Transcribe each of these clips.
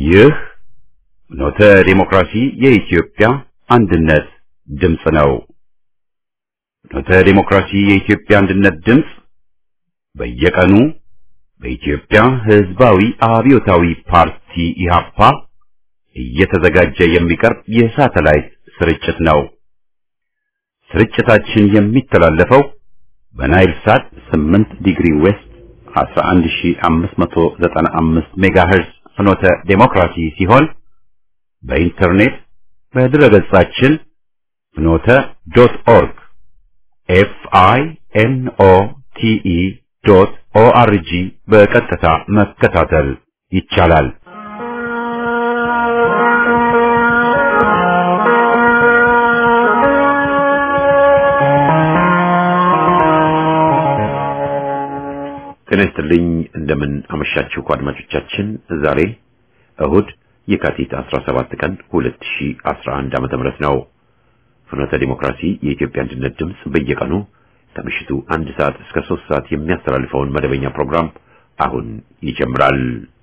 ይህ ኖተ ዲሞክራሲ የኢትዮጵያ አንድነት ድምፅ ነው። ኖተ ዲሞክራሲ የኢትዮጵያ አንድነት ድምፅ በየቀኑ በኢትዮጵያ ሕዝባዊ አብዮታዊ ፓርቲ ኢህአፓ እየተዘጋጀ የሚቀርብ የሳተላይት ስርጭት ነው። ስርጭታችን የሚተላለፈው በናይል ሳት 8 ዲግሪ ዌስት 11595 ሜጋሄርዝ ፍኖተ ዴሞክራሲ ሲሆን በኢንተርኔት በድረገጻችን ፍኖተ ዶት ኦርግ ኤፍ አይ ኤን ኦ ቲ ኢ ዶት ኦ አር ጂ በቀጥታ መከታተል ይቻላል። ጤና ይስጥልኝ። እንደምን አመሻችሁ አድማጮቻችን። ዛሬ እሁድ የካቲት 17 ቀን 2011 ዓመተ ምህረት ነው። ፍኖተ ዲሞክራሲ የኢትዮጵያ አንድነት ድምፅ በየቀኑ ከምሽቱ አንድ ሰዓት እስከ ሶስት ሰዓት የሚያስተላልፈውን መደበኛ ፕሮግራም አሁን ይጀምራል።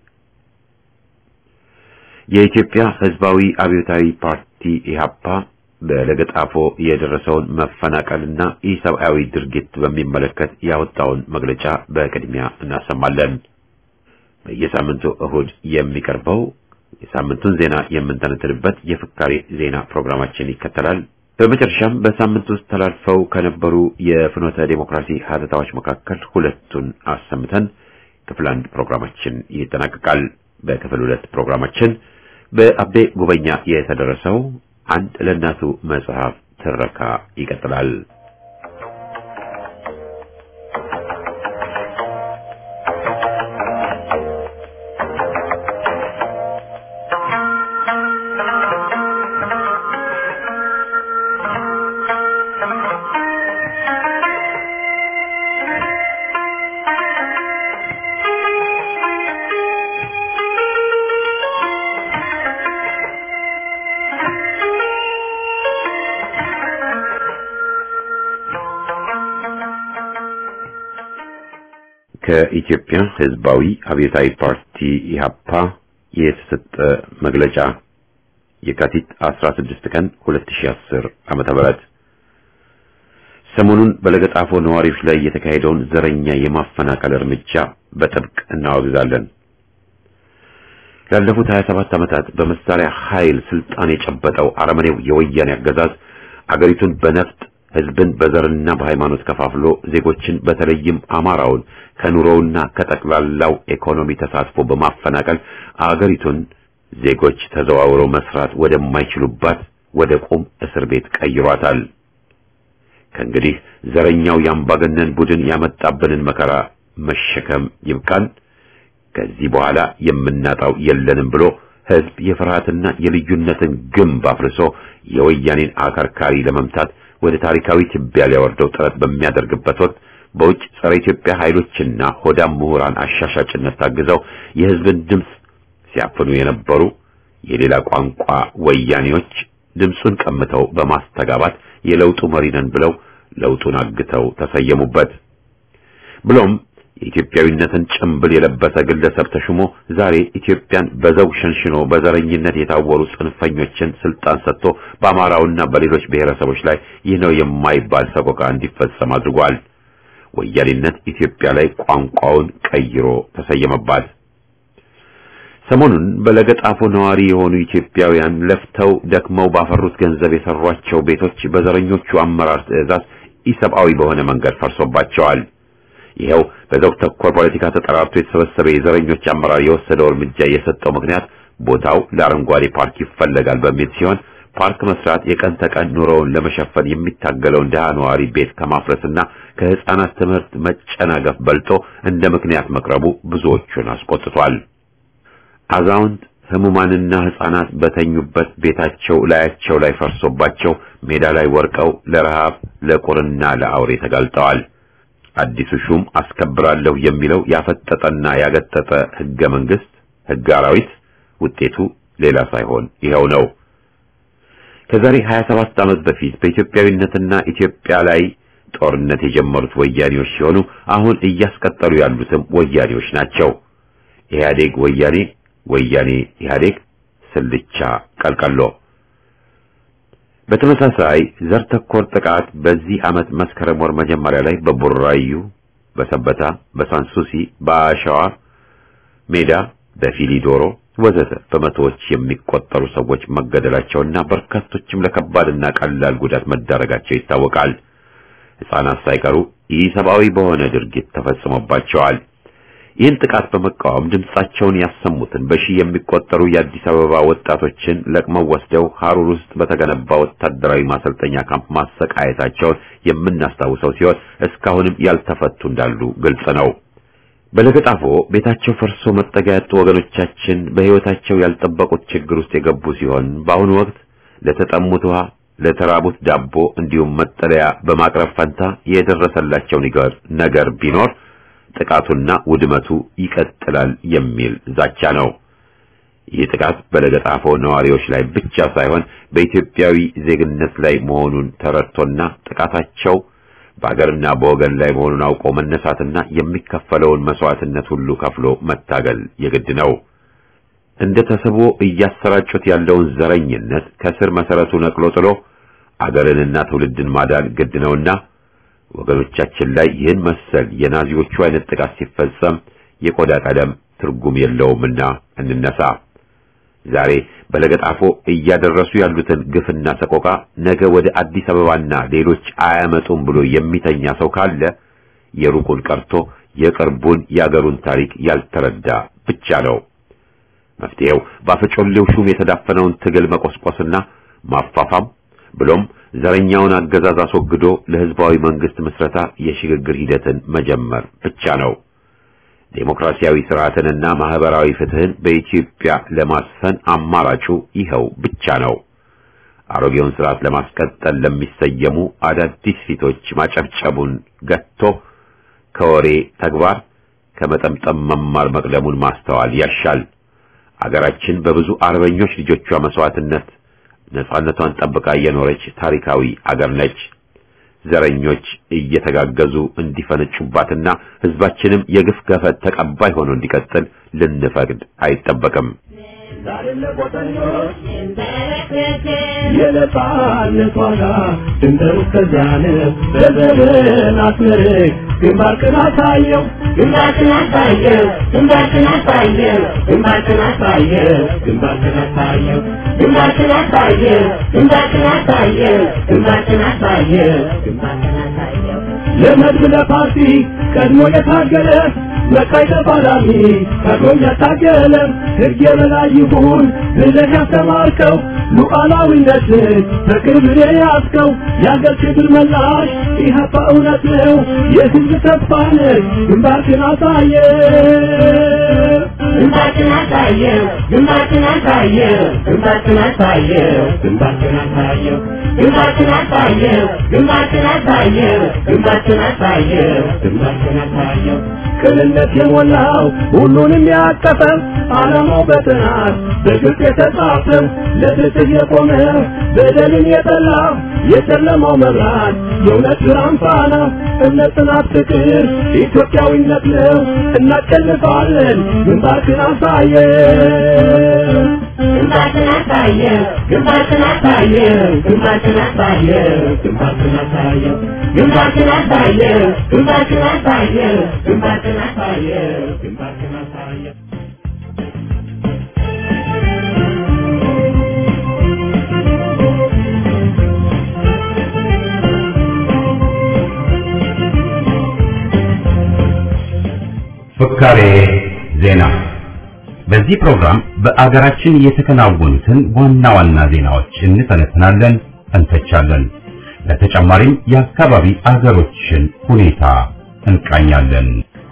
የኢትዮጵያ ሕዝባዊ አብዮታዊ ፓርቲ ኢህአፓ በለገጣፎ የደረሰውን መፈናቀልና ኢሰብአዊ ድርጊት በሚመለከት ያወጣውን መግለጫ በቅድሚያ እናሰማለን። በየሳምንቱ እሁድ የሚቀርበው የሳምንቱን ዜና የምንተነትንበት የፍካሬ ዜና ፕሮግራማችን ይከተላል። በመጨረሻም በሳምንት ውስጥ ተላልፈው ከነበሩ የፍኖተ ዴሞክራሲ ሀተታዎች መካከል ሁለቱን አሰምተን ክፍል አንድ ፕሮግራማችን ይጠናቀቃል። በክፍል ሁለት ፕሮግራማችን በአቤ ጉበኛ የተደረሰው አንድ ለእናቱ መጽሐፍ ትረካ ይቀጥላል። ከኢትዮጵያ ሕዝባዊ አብዮታዊ ፓርቲ ኢህአፓ የተሰጠ መግለጫ የካቲት 16 ቀን 2010 ዓመተ ምህረት ሰሞኑን በለገጣፎ ነዋሪዎች ላይ የተካሄደውን ዘረኛ የማፈናቀል እርምጃ በጥብቅ እናወግዛለን። ላለፉት 27 ዓመታት በመሳሪያ ኃይል ስልጣን የጨበጠው አረመኔው የወያኔ አገዛዝ አገሪቱን በነፍጥ ህዝብን በዘርና በሃይማኖት ከፋፍሎ ዜጎችን በተለይም አማራውን ከኑሮውና ከጠቅላላው ኢኮኖሚ ተሳትፎ በማፈናቀል አገሪቱን ዜጎች ተዘዋውረው መስራት ወደማይችሉባት ወደ ቁም እስር ቤት ቀይሯታል። ከእንግዲህ ዘረኛው የአምባገነን ቡድን ያመጣብንን መከራ መሸከም ይብቃን፣ ከዚህ በኋላ የምናጣው የለንም ብሎ ህዝብ የፍርሃትና የልዩነትን ግንብ አፍርሶ የወያኔን አከርካሪ ለመምታት ወደ ታሪካዊ ትቢያ ሊያወርደው ጥረት በሚያደርግበት ወቅት በውጭ ጸረ ኢትዮጵያ ኃይሎችና ሆዳም ምሁራን አሻሻጭነት ታግዘው የህዝብን ድምፅ ሲያፍኑ የነበሩ የሌላ ቋንቋ ወያኔዎች ድምፁን ቀምተው በማስተጋባት የለውጡ መሪ ነን ብለው ለውጡን አግተው ተሰየሙበት። ብሎም የኢትዮጵያዊነትን ጭምብል የለበሰ ግለሰብ ተሹሞ ዛሬ ኢትዮጵያን በዘውግ ሸንሽኖ በዘረኝነት የታወሩ ጽንፈኞችን ስልጣን ሰጥቶ በአማራውና በሌሎች ብሔረሰቦች ላይ ይህ ነው የማይባል ሰቆቃ እንዲፈጸም አድርጓል። ወያኔነት ኢትዮጵያ ላይ ቋንቋውን ቀይሮ ተሰየመባት። ሰሞኑን በለገጣፎ ነዋሪ የሆኑ ኢትዮጵያውያን ለፍተው ደክመው ባፈሩት ገንዘብ የሰሯቸው ቤቶች በዘረኞቹ አመራር ትዕዛዝ ኢሰብአዊ በሆነ መንገድ ፈርሶባቸዋል። ይኸው በዘውግ ተኮር ፖለቲካ ተጠራርቶ የተሰበሰበ የዘረኞች አመራር የወሰደው እርምጃ የሰጠው ምክንያት ቦታው ለአረንጓዴ ፓርክ ይፈለጋል በሚል ሲሆን ፓርክ መስራት የቀን ተቀን ኑሮውን ለመሸፈን የሚታገለውን ድሃ ነዋሪ ቤት ከማፍረስና ከህፃናት ትምህርት መጨናገፍ በልጦ እንደ ምክንያት መቅረቡ ብዙዎቹን አስቆጥቷል። አዛውንት ህሙማንና ህፃናት በተኙበት ቤታቸው ላያቸው ላይ ፈርሶባቸው ሜዳ ላይ ወርቀው ለረሃብ ለቁርና ለአውሬ ተጋልጠዋል። አዲሱ ሹም አስከብራለሁ የሚለው ያፈጠጠና ያገጠጠ ህገ መንግስት ህገ አራዊት ውጤቱ ሌላ ሳይሆን ይኸው ነው። ከዛሬ 27 ዓመት በፊት በኢትዮጵያዊነትና ኢትዮጵያ ላይ ጦርነት የጀመሩት ወያኔዎች ሲሆኑ አሁን እያስቀጠሉ ያሉትም ወያኔዎች ናቸው። ኢህአዴግ ወያኔ ወያኔ ኢህአዴግ ስልቻ ቀልቀሎ። በተመሳሳይ ዘር ተኮር ጥቃት በዚህ ዓመት መስከረም ወር መጀመሪያ ላይ በቡራዩ፣ በሰበታ፣ በሳንሱሲ፣ በአሸዋ ሜዳ፣ በፊሊዶሮ ወዘተ በመቶዎች የሚቆጠሩ ሰዎች መገደላቸውና በርካቶችም ለከባድና ቀላል ጉዳት መዳረጋቸው ይታወቃል። ሕፃናት ሳይቀሩ ኢሰብአዊ በሆነ ድርጊት ተፈጽሞባቸዋል። ይህን ጥቃት በመቃወም ድምጻቸውን ያሰሙትን በሺህ የሚቆጠሩ የአዲስ አበባ ወጣቶችን ለቅመው ወስደው ሐሩር ውስጥ በተገነባ ወታደራዊ ማሰልጠኛ ካምፕ ማሰቃየታቸውን የምናስታውሰው ሲሆን እስካሁንም ያልተፈቱ እንዳሉ ግልጽ ነው። በለገጣፎ ቤታቸው ፈርሶ መጠጊያ ያጡ ወገኖቻችን በሕይወታቸው ያልጠበቁት ችግር ውስጥ የገቡ ሲሆን በአሁኑ ወቅት ለተጠሙት ውሃ፣ ለተራቡት ዳቦ እንዲሁም መጠለያ በማቅረብ ፈንታ የደረሰላቸው ነገር ቢኖር ጥቃቱና ውድመቱ ይቀጥላል የሚል ዛቻ ነው። ይህ ጥቃት በለገጣፎ ነዋሪዎች ላይ ብቻ ሳይሆን በኢትዮጵያዊ ዜግነት ላይ መሆኑን ተረድቶና ጥቃታቸው በአገርና በወገን ላይ መሆኑን አውቆ መነሳትና የሚከፈለውን መስዋዕትነት ሁሉ ከፍሎ መታገል የግድ ነው። እንደ ተስቦ እያሰራጩት ያለውን ዘረኝነት ከስር መሰረቱ ነቅሎ ጥሎ አገርንና ትውልድን ማዳን ግድ ነውና ወገኖቻችን ላይ ይህን መሰል የናዚዎቹ አይነት ጥቃት ሲፈጸም የቆዳ ቀለም ትርጉም የለውምና እንነሳ። ዛሬ በለገጣፎ እያደረሱ ያሉትን ግፍና ሰቆቃ ነገ ወደ አዲስ አበባና ሌሎች አያመጡም ብሎ የሚተኛ ሰው ካለ የሩቁን ቀርቶ የቅርቡን የአገሩን ታሪክ ያልተረዳ ብቻ ነው። መፍትሄው በአፈጮሌው ሹም የተዳፈነውን ትግል መቆስቆስና ማፋፋም ብሎም ዘረኛውን አገዛዝ አስወግዶ ለሕዝባዊ መንግስት ምስረታ የሽግግር ሂደትን መጀመር ብቻ ነው። ዴሞክራሲያዊ ስርዓትንና ማህበራዊ ፍትህን በኢትዮጵያ ለማስፈን አማራጩ ይኸው ብቻ ነው። አሮጌውን ስርዓት ለማስቀጠል ለሚሰየሙ አዳዲስ ፊቶች ማጨብጨቡን ገጥቶ ከወሬ ተግባር ከመጠምጠም መማር መቅደሙን ማስተዋል ያሻል። አገራችን በብዙ አርበኞች ልጆቿ መስዋዕትነት ነጻነቷን ጠብቃ የኖረች ታሪካዊ አገር ነች። ዘረኞች እየተጋገዙ እንዲፈነጩባትና ህዝባችንም የግፍ ገፈት ተቀባይ ሆኖ እንዲቀጥል ልንፈቅድ አይጠበቅም። የነጻነት ዋጋ ድንበሩ እስከዚያን በዘመን አስመርቅ ግንባርክን አሳየው ግንባርክን አሳየው ግንባርክን አሳየው ግንባርክን አሳየው ግንባርክን አሳየው ግንባርክን አሳየው ግንባርክን አሳየው ግንባርክን አሳየው ግንባርክን አሳየው ለመድብ ለፓርቲ ቀድሞ የታገለ መቃይ ተፋላሚ ቀድሞም ያታገለ ሕግ የበላይ ይሁን ብለህ ያስተማርከው ሉዓላዊነትን በክብር የያዝከው የአገር ክብር መላሽ ኢህአፓ እውነት ነው የህዝብ ተስፋ ነህ ግንባርክን አሳየ ግንባርክን አሳየው ግንባርክን አሳየው ግንባርክን አሳየው ግንባርክን አሳየው ግንባርክን አሳየው ግንባርክን አሳየው ግንባርክን አሳየው ግንባርክን አሳየው ቅንነት የሞላው ሁሉንም ያቀፈ ዓላማው በጥናት በግልጽ የተጻፈ ለፍትህ የቆመ በደልን የጠላ የጨለማው መብራት የእውነት ብርሃን ፋና እምነት፣ ጽናት፣ ፍቅር ኢትዮጵያዊነት ነው። እናሸንፋለን። ግንባርክን አሳየ ግንባርክን አሳየ ግንባርክን አሳየ ግንባርክን አሳየ ግንባርክን አሳየ ግንባርክን አሳየ ግንባርክን አሳየ ግንባርክን አሳየ ግንባርክን አሳየ ፍካሬ ዜና። በዚህ ፕሮግራም በአገራችን የተከናወኑትን ዋና ዋና ዜናዎች እንተነትናለን፣ እንተቻለን። ለተጨማሪም የአካባቢ አገሮችን ሁኔታ እንቃኛለን።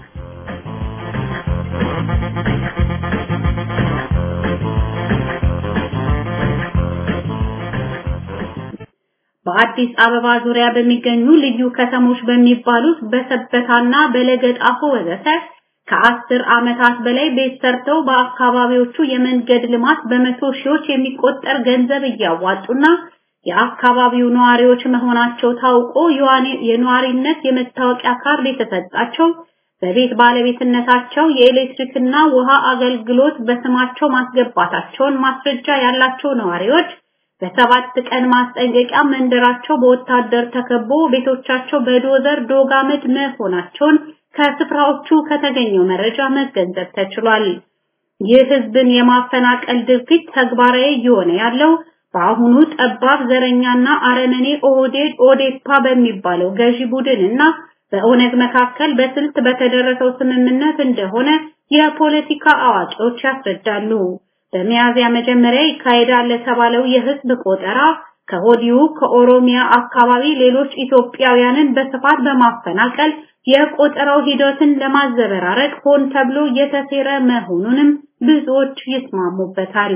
በአዲስ አበባ ዙሪያ በሚገኙ ልዩ ከተሞች በሚባሉት በሰበታና በለገጣፎ ወዘተ ከአስር ዓመታት በላይ ቤት ሰርተው በአካባቢዎቹ የመንገድ ልማት በመቶ ሺዎች የሚቆጠር ገንዘብ እያዋጡና የአካባቢው ነዋሪዎች መሆናቸው ታውቆ የነዋሪነት የመታወቂያ ካርድ የተሰጣቸው በቤት ባለቤትነታቸው የኤሌክትሪክና ውሃ አገልግሎት በስማቸው ማስገባታቸውን ማስረጃ ያላቸው ነዋሪዎች በሰባት ቀን ማስጠንቀቂያ መንደራቸው በወታደር ተከቦ ቤቶቻቸው በዶዘር ዶጋመድ መሆናቸውን ከስፍራዎቹ ከተገኘው መረጃ መገንዘብ ተችሏል። ይህ ህዝብን የማፈናቀል ድርጊት ተግባራዊ እየሆነ ያለው በአሁኑ ጠባብ ዘረኛና አረመኔ ኦህዴድ ኦዴፓ በሚባለው ገዢ ቡድንና በኦነግ መካከል በስልት በተደረሰው ስምምነት እንደሆነ የፖለቲካ አዋቂዎች ያስረዳሉ። በሚያዝያ መጀመሪያ ይካሄዳል ለተባለው የህዝብ ቆጠራ ከወዲሁ ከኦሮሚያ አካባቢ ሌሎች ኢትዮጵያውያንን በስፋት በማፈናቀል የቆጠራው ሂደትን ለማዘበራረቅ ሆን ተብሎ የተሴረ መሆኑንም ብዙዎች ይስማሙበታል።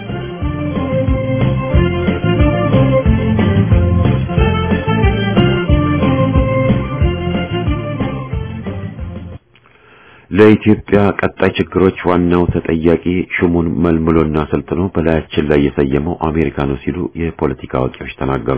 ለኢትዮጵያ ቀጣይ ችግሮች ዋናው ተጠያቂ ሹሙን መልምሎና ሰልጥኖ በላያችን ላይ የሰየመው አሜሪካ ነው ሲሉ የፖለቲካ አዋቂዎች ተናገሩ።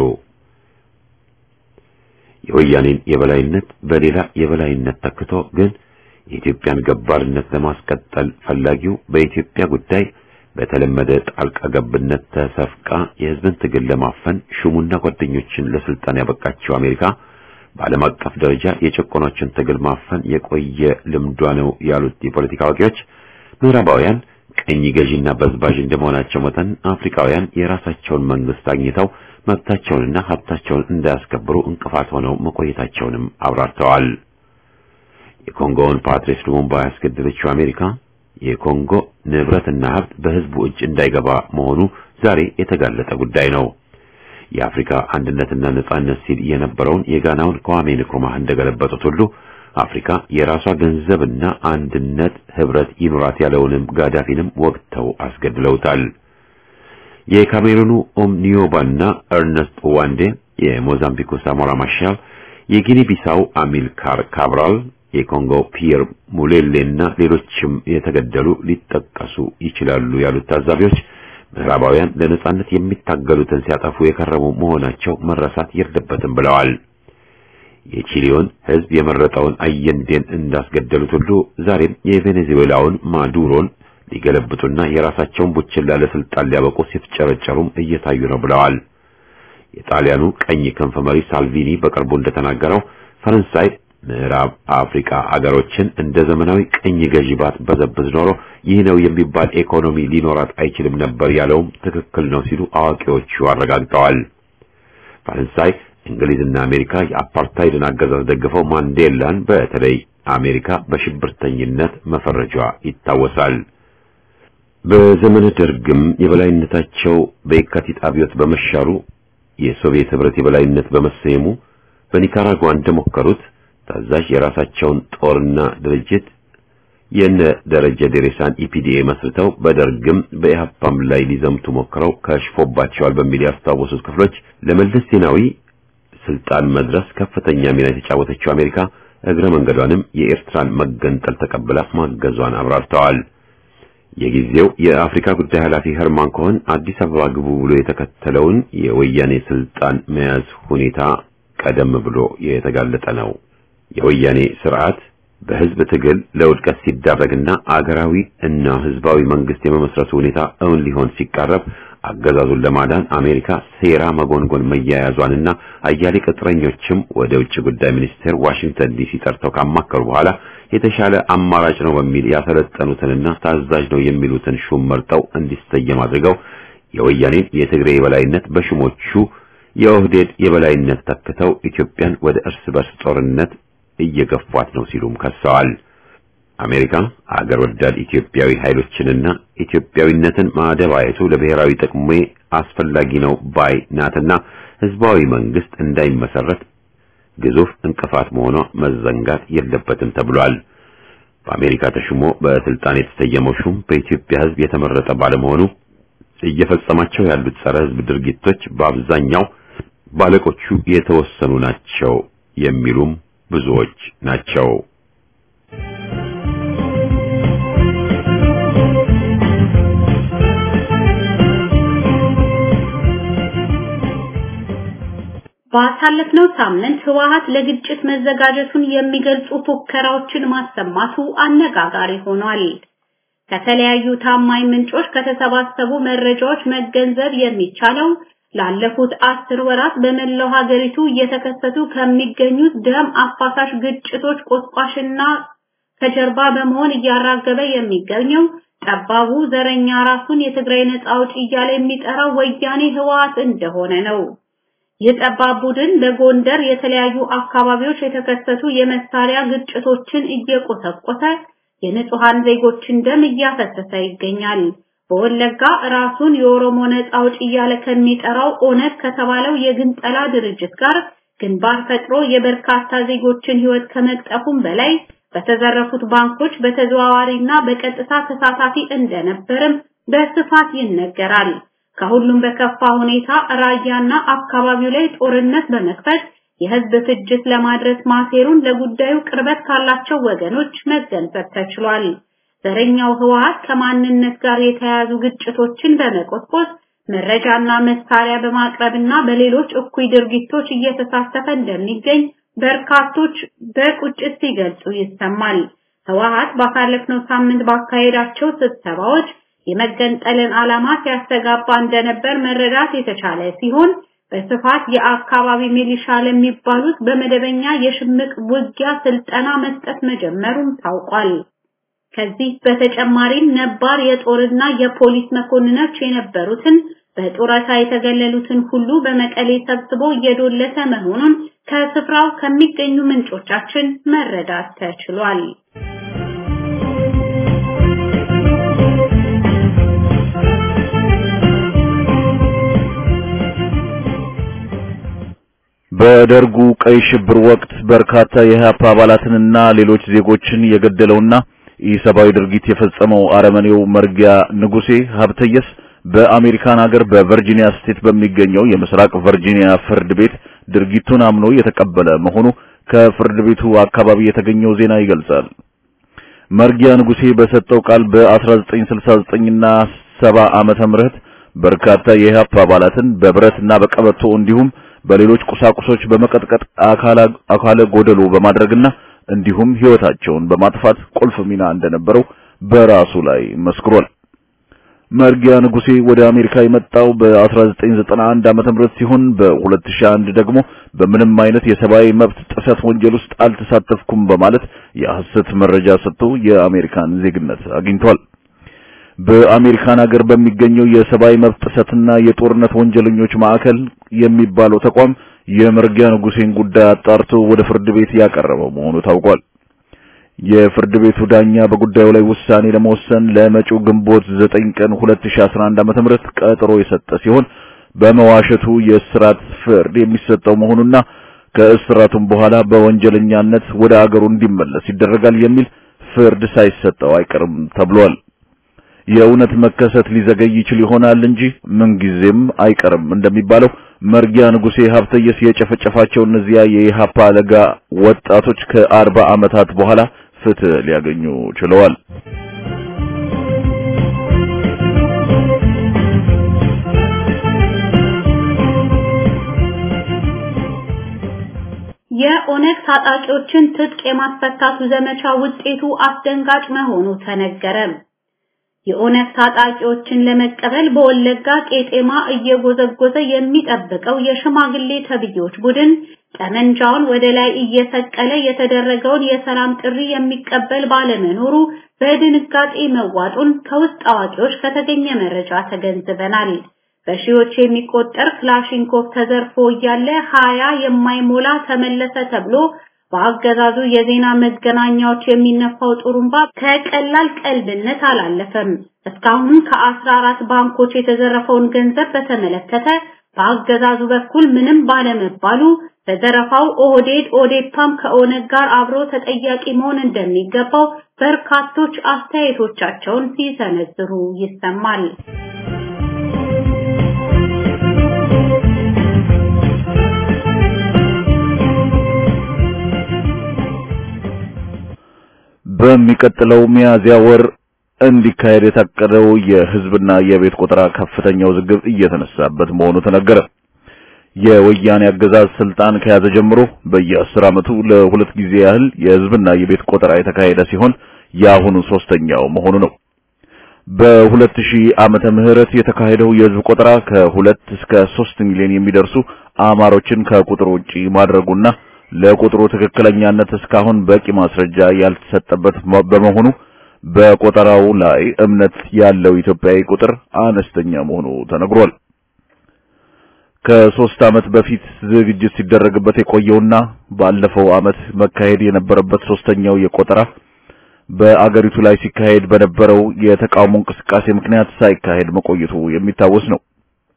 የወያኔን የበላይነት በሌላ የበላይነት ተክቶ ግን የኢትዮጵያን ገባርነት ለማስቀጠል ፈላጊው በኢትዮጵያ ጉዳይ በተለመደ ጣልቃ ገብነት ተሰፍቃ የህዝብን ትግል ለማፈን ሹሙና ጓደኞችን ለስልጣን ያበቃቸው አሜሪካ በዓለም አቀፍ ደረጃ የጨቆኖችን ትግል ማፈን የቆየ ልምዷ ነው ያሉት የፖለቲካ አዋቂዎች ምዕራባውያን ቀኝ ገዢና በዝባዥ እንደመሆናቸው መጠን አፍሪካውያን የራሳቸውን መንግስት አግኝተው መብታቸውንና ሀብታቸውን እንዳያስከብሩ እንቅፋት ሆነው መቆየታቸውንም አብራርተዋል። የኮንጎውን ፓትሪስ ሉሙምባ ያስገደለችው አሜሪካ የኮንጎ ንብረትና ሀብት በህዝቡ እጅ እንዳይገባ መሆኑ ዛሬ የተጋለጠ ጉዳይ ነው። የአፍሪካ አንድነትና ነጻነት ሲል የነበረውን የጋናውን ከዋሜ ንክሩማህ እንደገለበጡት ሁሉ አፍሪካ የራሷ ገንዘብና አንድነት ህብረት ይኑራት ያለውንም ጋዳፊንም ወቅተው አስገድለውታል። የካሜሩኑ ኦምኒዮባና ኤርነስት ዋንዴ፣ የሞዛምቢኩ ሳሞራ ማሻል፣ የጊኒ ቢሳው አሚልካር ካብራል፣ የኮንጎ ፒየር ሙሌሌና ሌሎችም የተገደሉ ሊጠቀሱ ይችላሉ ያሉት ታዛቢዎች ምዕራባውያን ለነጻነት የሚታገሉትን ሲያጠፉ የከረሙ መሆናቸው መረሳት የለበትም ብለዋል። የቺሊውን ህዝብ የመረጠውን አየንዴን እንዳስገደሉት ሁሉ ዛሬም የቬኔዙዌላውን ማዱሮን ሊገለብጡና የራሳቸውን ቡችላ ለስልጣን ሊያበቁ ሲፍጨረጨሩም እየታዩ ነው ብለዋል። የጣሊያኑ ቀኝ ክንፍ መሪ ሳልቪኒ በቅርቡ እንደተናገረው ፈረንሳይ ምዕራብ አፍሪካ አገሮችን እንደ ዘመናዊ ቅኝ ገዢ ባትበዘብዝ ኖሮ ይህ ነው የሚባል ኢኮኖሚ ሊኖራት አይችልም ነበር ያለውም ትክክል ነው ሲሉ አዋቂዎቹ አረጋግጠዋል። ፈረንሳይ፣ እንግሊዝና አሜሪካ የአፓርታይድን አገዛዝ ደግፈው ማንዴላን በተለይ አሜሪካ በሽብርተኝነት መፈረጇ ይታወሳል። በዘመነ ደርግም የበላይነታቸው በየካቲት አብዮት በመሻሩ የሶቪየት ህብረት የበላይነት በመሰየሙ በኒካራጓ እንደሞከሩት ታዛዥ የራሳቸውን ጦርና ድርጅት የነ ደረጀ ዴሬሳን ኢፒዲኤ መስርተው በደርግም በኢህአፓም ላይ ሊዘምቱ ሞክረው ከሽፎባቸዋል በሚል ያስታወሱት ክፍሎች ለመለስ ዜናዊ ስልጣን መድረስ ከፍተኛ ሚና የተጫወተችው አሜሪካ እግረ መንገዷንም የኤርትራን መገንጠል ተቀብላ ማገዟን አብራርተዋል። የጊዜው የአፍሪካ ጉዳይ ኃላፊ ሄርማን ኮሆን አዲስ አበባ ግቡ ብሎ የተከተለውን የወያኔ ስልጣን መያዝ ሁኔታ ቀደም ብሎ የተጋለጠ ነው። የወያኔ ስርዓት በህዝብ ትግል ለውድቀት ሲዳረግና አገራዊ እና ህዝባዊ መንግስት የመመስረቱ ሁኔታ እውን ሊሆን ሲቃረብ አገዛዙን ለማዳን አሜሪካ ሴራ መጎንጎን መያያዟንና አያሌ ቅጥረኞችም ወደ ውጭ ጉዳይ ሚኒስቴር ዋሽንግተን ዲሲ ጠርተው ካማከሩ በኋላ የተሻለ አማራጭ ነው በሚል ያሰለጠኑትንና ታዛዥ ነው የሚሉትን ሹም መርጠው እንዲሰየም አድርገው የወያኔን የትግሬ የበላይነት በሹሞቹ የኦህዴድ የበላይነት ተክተው ኢትዮጵያን ወደ እርስ በርስ ጦርነት እየገፏት ነው ሲሉም ከሰዋል። አሜሪካ አገር ወዳድ ኢትዮጵያዊ ኃይሎችንና ኢትዮጵያዊነትን ማደባየቱ ለብሔራዊ ጥቅሜ አስፈላጊ ነው ባይ ናትና ህዝባዊ መንግስት እንዳይመሰረት ግዙፍ እንቅፋት መሆኗ መዘንጋት የለበትም ተብሏል። በአሜሪካ ተሹሞ በስልጣን የተሰየመው ሹም በኢትዮጵያ ህዝብ የተመረጠ ባለመሆኑ እየፈጸማቸው ያሉት ጸረ ህዝብ ድርጊቶች በአብዛኛው ባለቆቹ የተወሰኑ ናቸው የሚሉም ብዙዎች ናቸው። ባሳለፍነው ሳምንት ህወሓት ለግጭት መዘጋጀቱን የሚገልጹ ፉከራዎችን ማሰማቱ አነጋጋሪ ሆኗል። ከተለያዩ ታማኝ ምንጮች ከተሰባሰቡ መረጃዎች መገንዘብ የሚቻለው ላለፉት አስር ወራት በመላው ሀገሪቱ እየተከሰቱ ከሚገኙት ደም አፋሳሽ ግጭቶች ቆስቋሽና ከጀርባ በመሆን እያራገበ የሚገኘው ጠባቡ ዘረኛ ራሱን የትግራይ ነጻ አውጪ እያለ የሚጠራው ወያኔ ህወሓት እንደሆነ ነው። የጠባብ ቡድን በጎንደር የተለያዩ አካባቢዎች የተከሰቱ የመሳሪያ ግጭቶችን እየቆሰቆሰ የንጹሃን ዜጎችን ደም እያፈሰሰ ይገኛል። በወለጋ ራሱን የኦሮሞ ነጻ አውጪ እያለ ከሚጠራው ኦነግ ከተባለው የግንጠላ ድርጅት ጋር ግንባር ፈጥሮ የበርካታ ዜጎችን ህይወት ከመቅጠፉም በላይ በተዘረፉት ባንኮች በተዘዋዋሪና በቀጥታ ተሳታፊ እንደነበርም በስፋት ይነገራል። ከሁሉም በከፋ ሁኔታ ራያና አካባቢው ላይ ጦርነት በመክፈት የህዝብ ፍጅት ለማድረስ ማሴሩን ለጉዳዩ ቅርበት ካላቸው ወገኖች መገንዘብ ተችሏል። ዘረኛው ህወሓት ከማንነት ጋር የተያያዙ ግጭቶችን በመቆስቆስ መረጃና መሳሪያ በማቅረብና በሌሎች እኩይ ድርጊቶች እየተሳተፈ እንደሚገኝ በርካቶች በቁጭት ሲገልጹ ይሰማል። ህወሓት ባሳለፍነው ሳምንት ባካሄዳቸው ስብሰባዎች የመገንጠልን ዓላማ ሲያስተጋባ እንደነበር መረዳት የተቻለ ሲሆን በስፋት የአካባቢ ሚሊሻ ለሚባሉት በመደበኛ የሽምቅ ውጊያ ስልጠና መስጠት መጀመሩም ታውቋል። ከዚህ በተጨማሪም ነባር የጦርና የፖሊስ መኮንኖች የነበሩትን በጡረታ የተገለሉትን ሁሉ በመቀሌ ሰብስቦ እየዶለተ መሆኑን ከስፍራው ከሚገኙ ምንጮቻችን መረዳት ተችሏል። በደርጉ ቀይ ሽብር ወቅት በርካታ የኢህአፓ አባላትንና ሌሎች ዜጎችን የገደለውና ኢሰብአዊ ድርጊት የፈጸመው አረመኔው መርጊያ ንጉሴ ሀብተየስ በአሜሪካን ሀገር በቨርጂኒያ ስቴት በሚገኘው የምስራቅ ቨርጂኒያ ፍርድ ቤት ድርጊቱን አምኖ የተቀበለ መሆኑ ከፍርድ ቤቱ አካባቢ የተገኘው ዜና ይገልጻል። መርጊያ ንጉሴ በሰጠው ቃል በ1969 እና 70 ዓመተ ምህረት በርካታ የኢህአፓ አባላትን በብረትና በቀበቶ እንዲሁም በሌሎች ቁሳቁሶች በመቀጥቀጥ አካለ ጎደሎ በማድረግና እንዲሁም ህይወታቸውን በማጥፋት ቁልፍ ሚና እንደነበረው በራሱ ላይ መስክሯል። መርጊያ ንጉሴ ወደ አሜሪካ የመጣው በ1991 ዓመተ ምህረት ሲሆን በ2001 ደግሞ በምንም አይነት የሰብአዊ መብት ጥሰት ወንጀል ውስጥ አልተሳተፍኩም በማለት የሐሰት መረጃ ሰጥቶ የአሜሪካን ዜግነት አግኝቷል። በአሜሪካን ሀገር በሚገኘው የሰብአዊ መብት ጥሰትና የጦርነት ወንጀለኞች ማዕከል የሚባለው ተቋም የመርጊያ ንጉሴን ጉዳይ አጣርቶ ወደ ፍርድ ቤት ያቀረበው መሆኑ ታውቋል። የፍርድ ቤቱ ዳኛ በጉዳዩ ላይ ውሳኔ ለመወሰን ለመጪው ግንቦት 9 ቀን 2011 ዓመተ ምህረት ቀጠሮ የሰጠ ሲሆን በመዋሸቱ የእስራት ፍርድ የሚሰጠው መሆኑና ከእስራቱም በኋላ በወንጀለኛነት ወደ አገሩ እንዲመለስ ይደረጋል የሚል ፍርድ ሳይሰጠው አይቀርም ተብሏል። የእውነት መከሰት ሊዘገይ ይችል ይሆናል እንጂ ምንጊዜም አይቀርም እንደሚባለው መርጊያ ንጉሴ ሀብተየስ የጨፈጨፋቸው እነዚያ የኢሃፓ ለጋ ወጣቶች ከአርባ ዓመታት በኋላ ፍትህ ሊያገኙ ችለዋል። የኦነግ ታጣቂዎችን ትጥቅ የማስፈታቱ ዘመቻ ውጤቱ አስደንጋጭ መሆኑ ተነገረ። የኦነግ ታጣቂዎችን ለመቀበል በወለጋ ቄጤማ እየጎዘጎዘ የሚጠብቀው የሽማግሌ ተብዮች ቡድን ጠመንጃውን ወደ ላይ እየሰቀለ የተደረገውን የሰላም ጥሪ የሚቀበል ባለመኖሩ በድንጋጤ መዋጡን ከውስጥ አዋቂዎች ከተገኘ መረጃ ተገንዝበናል። በሺዎች የሚቆጠር ክላሽንኮቭ ተዘርፎ እያለ ሀያ የማይሞላ ተመለሰ ተብሎ በአገዛዙ የዜና መገናኛዎች የሚነፋው ጥሩምባ ከቀላል ቀልድነት አላለፈም። እስካሁን ከአስራ አራት ባንኮች የተዘረፈውን ገንዘብ በተመለከተ በአገዛዙ በኩል ምንም ባለመባሉ በዘረፋው ኦህዴድ ኦዴፓም ከኦነግ ጋር አብሮ ተጠያቂ መሆን እንደሚገባው በርካቶች አስተያየቶቻቸውን ሲሰነዝሩ ይሰማል። በሚቀጥለው ሚያዝያ ወር እንዲካሄድ የታቀደው የህዝብና የቤት ቆጠራ ከፍተኛ ውዝግብ እየተነሳበት መሆኑ ተነገረ። የወያኔ አገዛዝ ስልጣን ከያዘ ጀምሮ በየአስር ዓመቱ ለሁለት ጊዜ ያህል የህዝብና የቤት ቆጠራ የተካሄደ ሲሆን የአሁኑ ሶስተኛው መሆኑ ነው። በ2000 ዓመተ ምህረት የተካሄደው የህዝብ ቆጠራ ከሁለት እስከ 3 ሚሊዮን የሚደርሱ አማሮችን ከቁጥር ውጪ ማድረጉና ለቁጥሩ ትክክለኛነት እስካሁን በቂ ማስረጃ ያልተሰጠበት በመሆኑ በቆጠራው ላይ እምነት ያለው ኢትዮጵያዊ ቁጥር አነስተኛ መሆኑ ተነግሯል። ከሶስት ዓመት በፊት ዝግጅት ሲደረግበት የቆየውና ባለፈው ዓመት መካሄድ የነበረበት ሶስተኛው የቆጠራ በአገሪቱ ላይ ሲካሄድ በነበረው የተቃውሞ እንቅስቃሴ ምክንያት ሳይካሄድ መቆየቱ የሚታወስ ነው።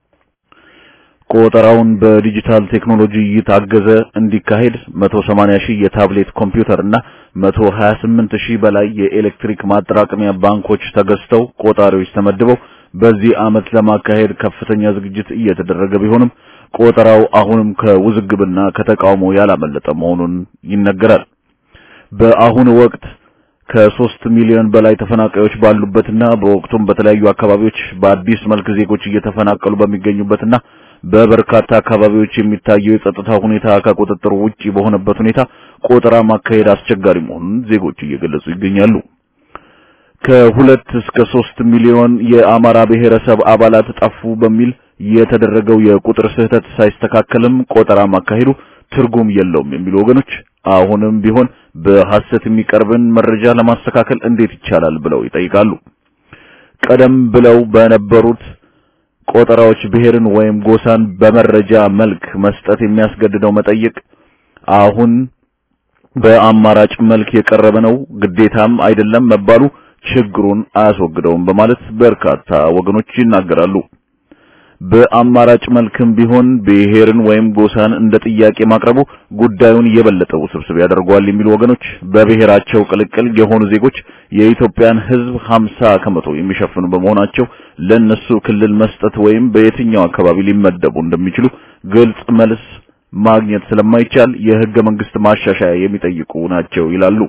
ቆጠራውን በዲጂታል ቴክኖሎጂ እየታገዘ እንዲካሄድ 180 ሺህ የታብሌት ኮምፒውተር እና 128 ሺህ በላይ የኤሌክትሪክ ማጠራቀሚያ ባንኮች ተገዝተው ቆጣሪዎች ተመድበው በዚህ ዓመት ለማካሄድ ከፍተኛ ዝግጅት እየተደረገ ቢሆንም ቆጠራው አሁንም ከውዝግብና ከተቃውሞ ያላመለጠ መሆኑን ይነገራል። በአሁኑ ወቅት ከሶስት ሚሊዮን በላይ ተፈናቃዮች ባሉበትና በወቅቱም በተለያዩ አካባቢዎች በአዲስ መልክ ዜጎች እየተፈናቀሉ በሚገኙበትና በበርካታ አካባቢዎች የሚታየው የጸጥታ ሁኔታ ከቁጥጥር ውጪ በሆነበት ሁኔታ ቆጠራ ማካሄድ አስቸጋሪ መሆኑን ዜጎች እየገለጹ ይገኛሉ። ከሁለት እስከ ሶስት ሚሊዮን የአማራ ብሔረሰብ አባላት ጠፉ በሚል የተደረገው የቁጥር ስህተት ሳይስተካከልም ቆጠራ ማካሄዱ ትርጉም የለውም የሚሉ ወገኖች አሁንም ቢሆን በሐሰት የሚቀርብን መረጃ ለማስተካከል እንዴት ይቻላል ብለው ይጠይቃሉ። ቀደም ብለው በነበሩት ቆጠራዎች ብሔርን ወይም ጎሳን በመረጃ መልክ መስጠት የሚያስገድደው መጠይቅ አሁን በአማራጭ መልክ የቀረበ ነው፣ ግዴታም አይደለም መባሉ ችግሩን አያስወግደውም በማለት በርካታ ወገኖች ይናገራሉ። በአማራጭ መልክም ቢሆን ብሔርን ወይም ጎሳን እንደ ጥያቄ ማቅረቡ ጉዳዩን የበለጠ ውስብስብ ያደርገዋል የሚሉ ወገኖች በብሔራቸው ቅልቅል የሆኑ ዜጎች የኢትዮጵያን ሕዝብ 50 ከመቶ የሚሸፍኑ በመሆናቸው ለነሱ ክልል መስጠት ወይም በየትኛው አካባቢ ሊመደቡ እንደሚችሉ ግልጽ መልስ ማግኘት ስለማይቻል የሕገ መንግስት ማሻሻያ የሚጠይቁ ናቸው ይላሉ።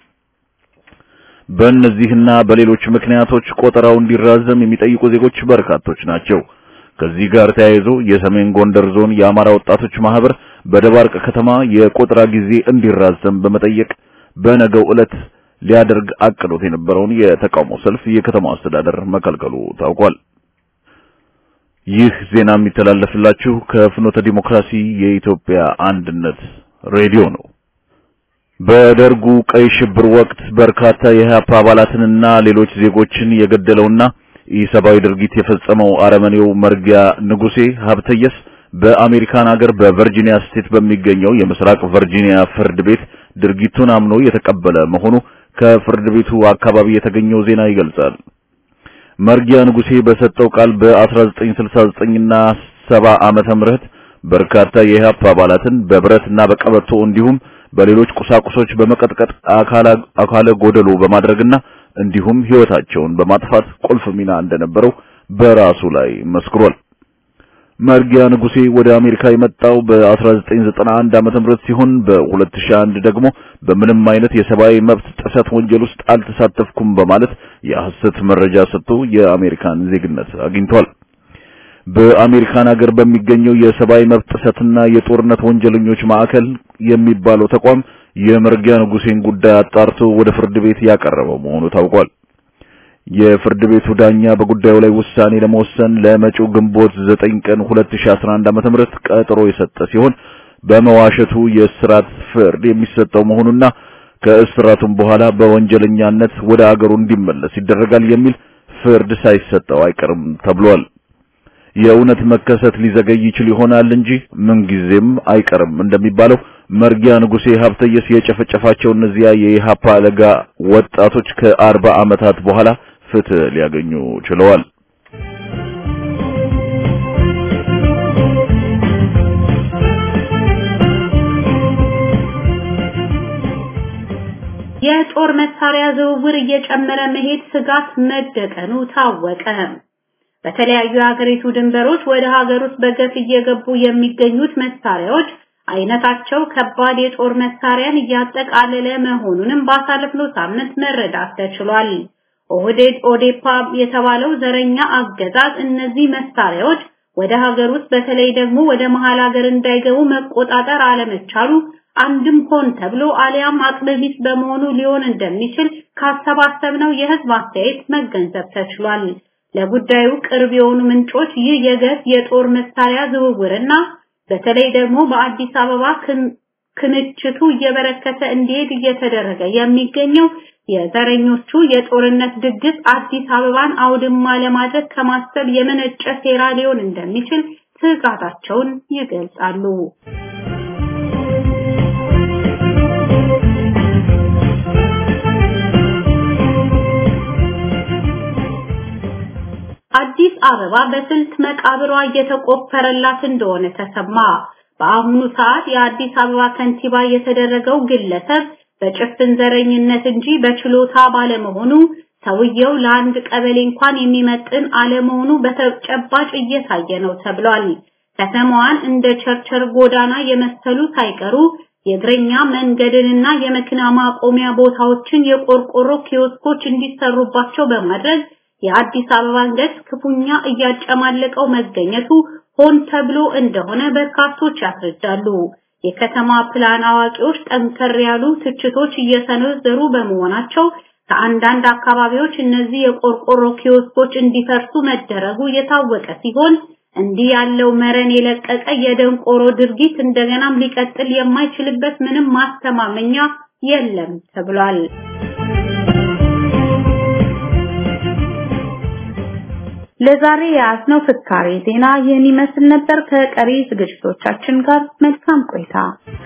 በእነዚህና በሌሎች ምክንያቶች ቆጠራው እንዲራዘም የሚጠይቁ ዜጎች በርካቶች ናቸው። ከዚህ ጋር ተያይዞ የሰሜን ጎንደር ዞን የአማራ ወጣቶች ማህበር በደባርቅ ከተማ የቆጠራ ጊዜ እንዲራዘም በመጠየቅ በነገው ዕለት ሊያደርግ አቅዶት የነበረውን የተቃውሞ ሰልፍ የከተማው አስተዳደር መከልከሉ ታውቋል። ይህ ዜና የሚተላለፍላችሁ ከፍኖተ ዲሞክራሲ የኢትዮጵያ አንድነት ሬዲዮ ነው። በደርጉ ቀይ ሽብር ወቅት በርካታ የኢህአፓ አባላትንና ሌሎች ዜጎችን የገደለውና ኢሰብአዊ ድርጊት የፈጸመው አረመኔው መርጊያ ንጉሴ ሀብተየስ በአሜሪካን ሀገር በቨርጂኒያ ስቴት በሚገኘው የምስራቅ ቨርጂኒያ ፍርድ ቤት ድርጊቱን አምኖ የተቀበለ መሆኑ ከፍርድ ቤቱ አካባቢ የተገኘው ዜና ይገልጻል። መርጊያ ንጉሴ በሰጠው ቃል በ1969 እና 70 ዓመተ ምህረት በርካታ የኢህአፓ አባላትን በብረትና በቀበቶ እንዲሁም በሌሎች ቁሳቁሶች በመቀጥቀጥ አካለ ጎደሎ በማድረግና እንዲሁም ህይወታቸውን በማጥፋት ቁልፍ ሚና እንደነበረው በራሱ ላይ መስክሯል። መርጊያ ንጉሴ ወደ አሜሪካ የመጣው በ1991 ዓመተ ምህረት ሲሆን በ2001 ደግሞ በምንም አይነት የሰብአዊ መብት ጥሰት ወንጀል ውስጥ አልተሳተፍኩም በማለት የሐሰት መረጃ ሰጥቶ የአሜሪካን ዜግነት አግኝቷል። በአሜሪካን ሀገር በሚገኘው የሰብአዊ መብት ጥሰትና የጦርነት ወንጀለኞች ማዕከል የሚባለው ተቋም የመርጊያ ንጉሴን ጉዳይ አጣርቶ ወደ ፍርድ ቤት ያቀረበው መሆኑ ታውቋል። የፍርድ ቤቱ ዳኛ በጉዳዩ ላይ ውሳኔ ለመወሰን ለመጪው ግንቦት 9 ቀን 2011 ዓ.ም ቀጠሮ የሰጠ ሲሆን በመዋሸቱ የእስራት ፍርድ የሚሰጠው መሆኑና ከእስራቱም በኋላ በወንጀለኛነት ወደ አገሩ እንዲመለስ ይደረጋል የሚል ፍርድ ሳይሰጠው አይቀርም ተብሏል። የእውነት መከሰት ሊዘገይ ይችል ይሆናል እንጂ ምንጊዜም አይቀርም እንደሚባለው መርጊያ ንጉሴ ሀብተየስ የጨፈጨፋቸው እነዚያ የኢሃፓ ለጋ ወጣቶች ከአርባ ዓመታት በኋላ ፍትህ ሊያገኙ ችለዋል። የጦር መሳሪያ ዝውውር እየጨመረ መሄድ ስጋት መደቀኑ ታወቀ። በተለያዩ የሀገሪቱ ድንበሮች ወደ ሀገር ውስጥ በገፍ እየገቡ የሚገኙት መሳሪያዎች አይነታቸው ከባድ የጦር መሳሪያን እያጠቃለለ መሆኑንም ባሳለፍነው ሳምንት መረዳት ተችሏል። ኦህዴድ ኦዴፓ የተባለው ዘረኛ አገዛዝ እነዚህ መሳሪያዎች ወደ ሀገር ውስጥ በተለይ ደግሞ ወደ መሃል ሀገር እንዳይገቡ መቆጣጠር አለመቻሉ አንድም ሆን ተብሎ አሊያም አቅመቢስ በመሆኑ ሊሆን እንደሚችል ካሰባሰብነው የህዝብ አስተያየት መገንዘብ ተችሏል። ለጉዳዩ ቅርብ የሆኑ ምንጮች ይህ የገፍ የጦር መሳሪያ ዝውውርና በተለይ ደግሞ በአዲስ አበባ ክምችቱ እየበረከተ እንዲሄድ እየተደረገ የሚገኘው የዘረኞቹ የጦርነት ድግስ አዲስ አበባን አውድማ ለማድረግ ከማሰብ የመነጨ ሴራ ሊሆን እንደሚችል ስጋታቸውን ይገልጻሉ። አዲስ አበባ በስልት መቃብሯ እየተቆፈረላት እንደሆነ ተሰማ። በአሁኑ ሰዓት የአዲስ አበባ ከንቲባ የተደረገው ግለሰብ በጭፍን ዘረኝነት እንጂ በችሎታ ባለመሆኑ ሰውየው ለአንድ ቀበሌ እንኳን የሚመጥን አለመሆኑ በተጨባጭ እየታየ ነው ተብሏል። ከተማዋን እንደ ቸርቸር ጎዳና የመሰሉ ሳይቀሩ የእግረኛ መንገድንና የመኪና ማቆሚያ ቦታዎችን የቆርቆሮ ኪዮስኮች እንዲሰሩባቸው በማድረግ የአዲስ አበባን ገጽ ክፉኛ እያጨማለቀው መገኘቱ ሆን ተብሎ እንደሆነ በርካቶች ያስረዳሉ። የከተማ ፕላን አዋቂዎች ጠንከር ያሉ ትችቶች እየሰነዘሩ በመሆናቸው ከአንዳንድ አካባቢዎች እነዚህ የቆርቆሮ ኪዮስኮች እንዲፈርሱ መደረጉ የታወቀ ሲሆን እንዲህ ያለው መረን የለቀቀ የደንቆሮ ድርጊት እንደገናም ሊቀጥል የማይችልበት ምንም ማስተማመኛ የለም ተብሏል። ለዛሬ የያዝነው ፍካሬ ዜና ይህን ይመስል ነበር። ከቀሪ ዝግጅቶቻችን ጋር መልካም ቆይታ።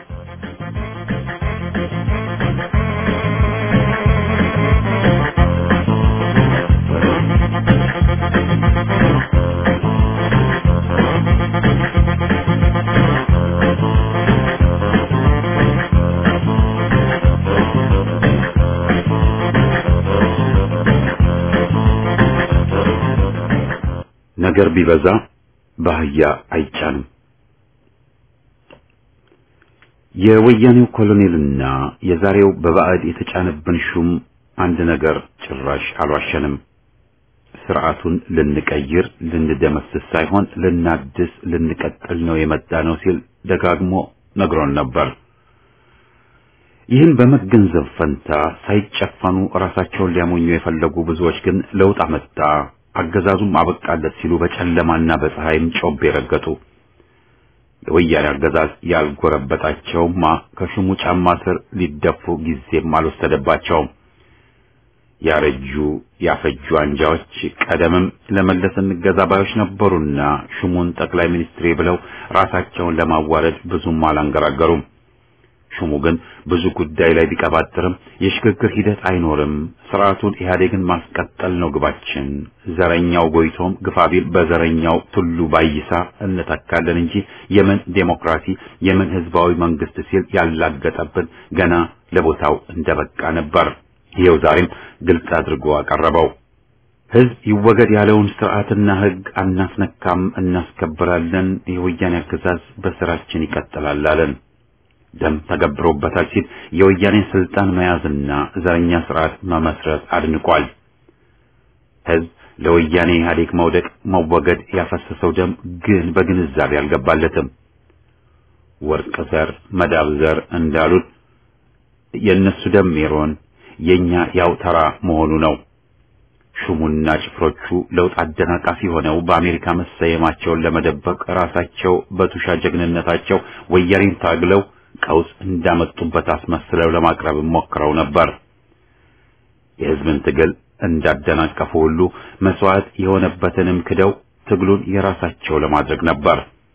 ነገር ቢበዛ በአህያ አይጫንም። የወያኔው ኮሎኔልና የዛሬው በባዕድ የተጫነብን ሹም አንድ ነገር ጭራሽ አልዋሸንም። ስርዓቱን ልንቀይር ልንደመስስ ሳይሆን ልናድስ ልንቀጥል ነው የመጣ ነው ሲል ደጋግሞ ነግሮን ነበር። ይህን በመገንዘብ ፈንታ ሳይጨፈኑ ራሳቸውን ሊያሞኙ የፈለጉ ብዙዎች ግን ለውጥ አመጣ አገዛዙም አበቃለት ሲሉ በጨለማና በፀሐይም ጮቤ ረገጡ። የወያኔ አገዛዝ ያልጎረበጣቸውማ ከሹሙ ጫማ ስር ሊደፉ ጊዜም አልወሰደባቸውም። ያረጁ ያፈጁ አንጃዎች ቀደምም ለመለስ እንገዛ ባዮች ነበሩና ሹሙን ጠቅላይ ሚኒስትሬ ብለው ራሳቸውን ለማዋረድ ብዙም አላንገራገሩም። ሹሙ ግን ብዙ ጉዳይ ላይ ቢቀባጥርም የሽግግር ሂደት አይኖርም፣ ስርዓቱን ኢህአዴግን ማስቀጠል ነው ግባችን፣ ዘረኛው ጎይቶም ግፋቢል በዘረኛው ቱሉ ባይሳ እንተካለን እንጂ የምን ዴሞክራሲ የምን ህዝባዊ መንግስት ሲል ያላገጠብን ገና ለቦታው እንደበቃ ነበር። ይኸው ዛሬም ግልጽ አድርጎ አቀረበው። ህዝብ ይወገድ ያለውን ስርዓትና ህግ አናስነካም፣ እናስከብራለን፣ የወያኔ አገዛዝ በስራችን ይቀጥላል አለን። ደም ተገብሮበታል ሲል የወያኔን ስልጣን መያዝና ዘረኛ ስርዓት መመስረት አድንቋል። ህዝብ ለወያኔ ኢህአዴግ መውደቅ መወገድ ያፈሰሰው ደም ግን በግንዛቤ አልገባለትም። ወርቅ ዘር መዳብ ዘር እንዳሉት የእነሱ ደም ሜሮን የኛ ያው ተራ መሆኑ ነው። ሹሙና ጭፍሮቹ ለውጥ አደናቃፊ ሆነው በአሜሪካ መሰየማቸውን ለመደበቅ ራሳቸው በቱሻ ጀግንነታቸው ወያኔን ታግለው ቀውስ እንዳመጡበት አስመስለው ለማቅረብ ሞክረው ነበር። የህዝብን ትግል እንዳደናቀፉ ሁሉ መስዋዕት የሆነበትንም ክደው ትግሉን የራሳቸው ለማድረግ ነበር።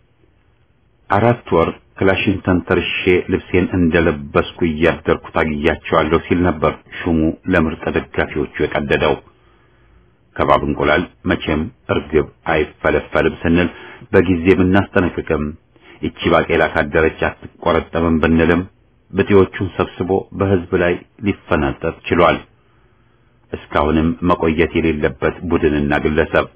አራት ወር ክላሽን ተንተርሼ ልብሴን እንደለበስኩ እያደርኩ ታግያቸዋለሁ ሲል ነበር ሹሙ ለምርጥ ደጋፊዎቹ የቀደደው። ከባብ እንቁላል መቼም እርግብ አይፈለፈልም ስንል በጊዜ ብናስጠነቅቅም ይቺ ባቄላ ካደረች አትቆረጠምም ብንልም ብጤዎቹን ሰብስቦ በህዝብ ላይ ሊፈናጠጥ ችሏል። እስካሁንም መቆየት የሌለበት ቡድንና ግለሰብ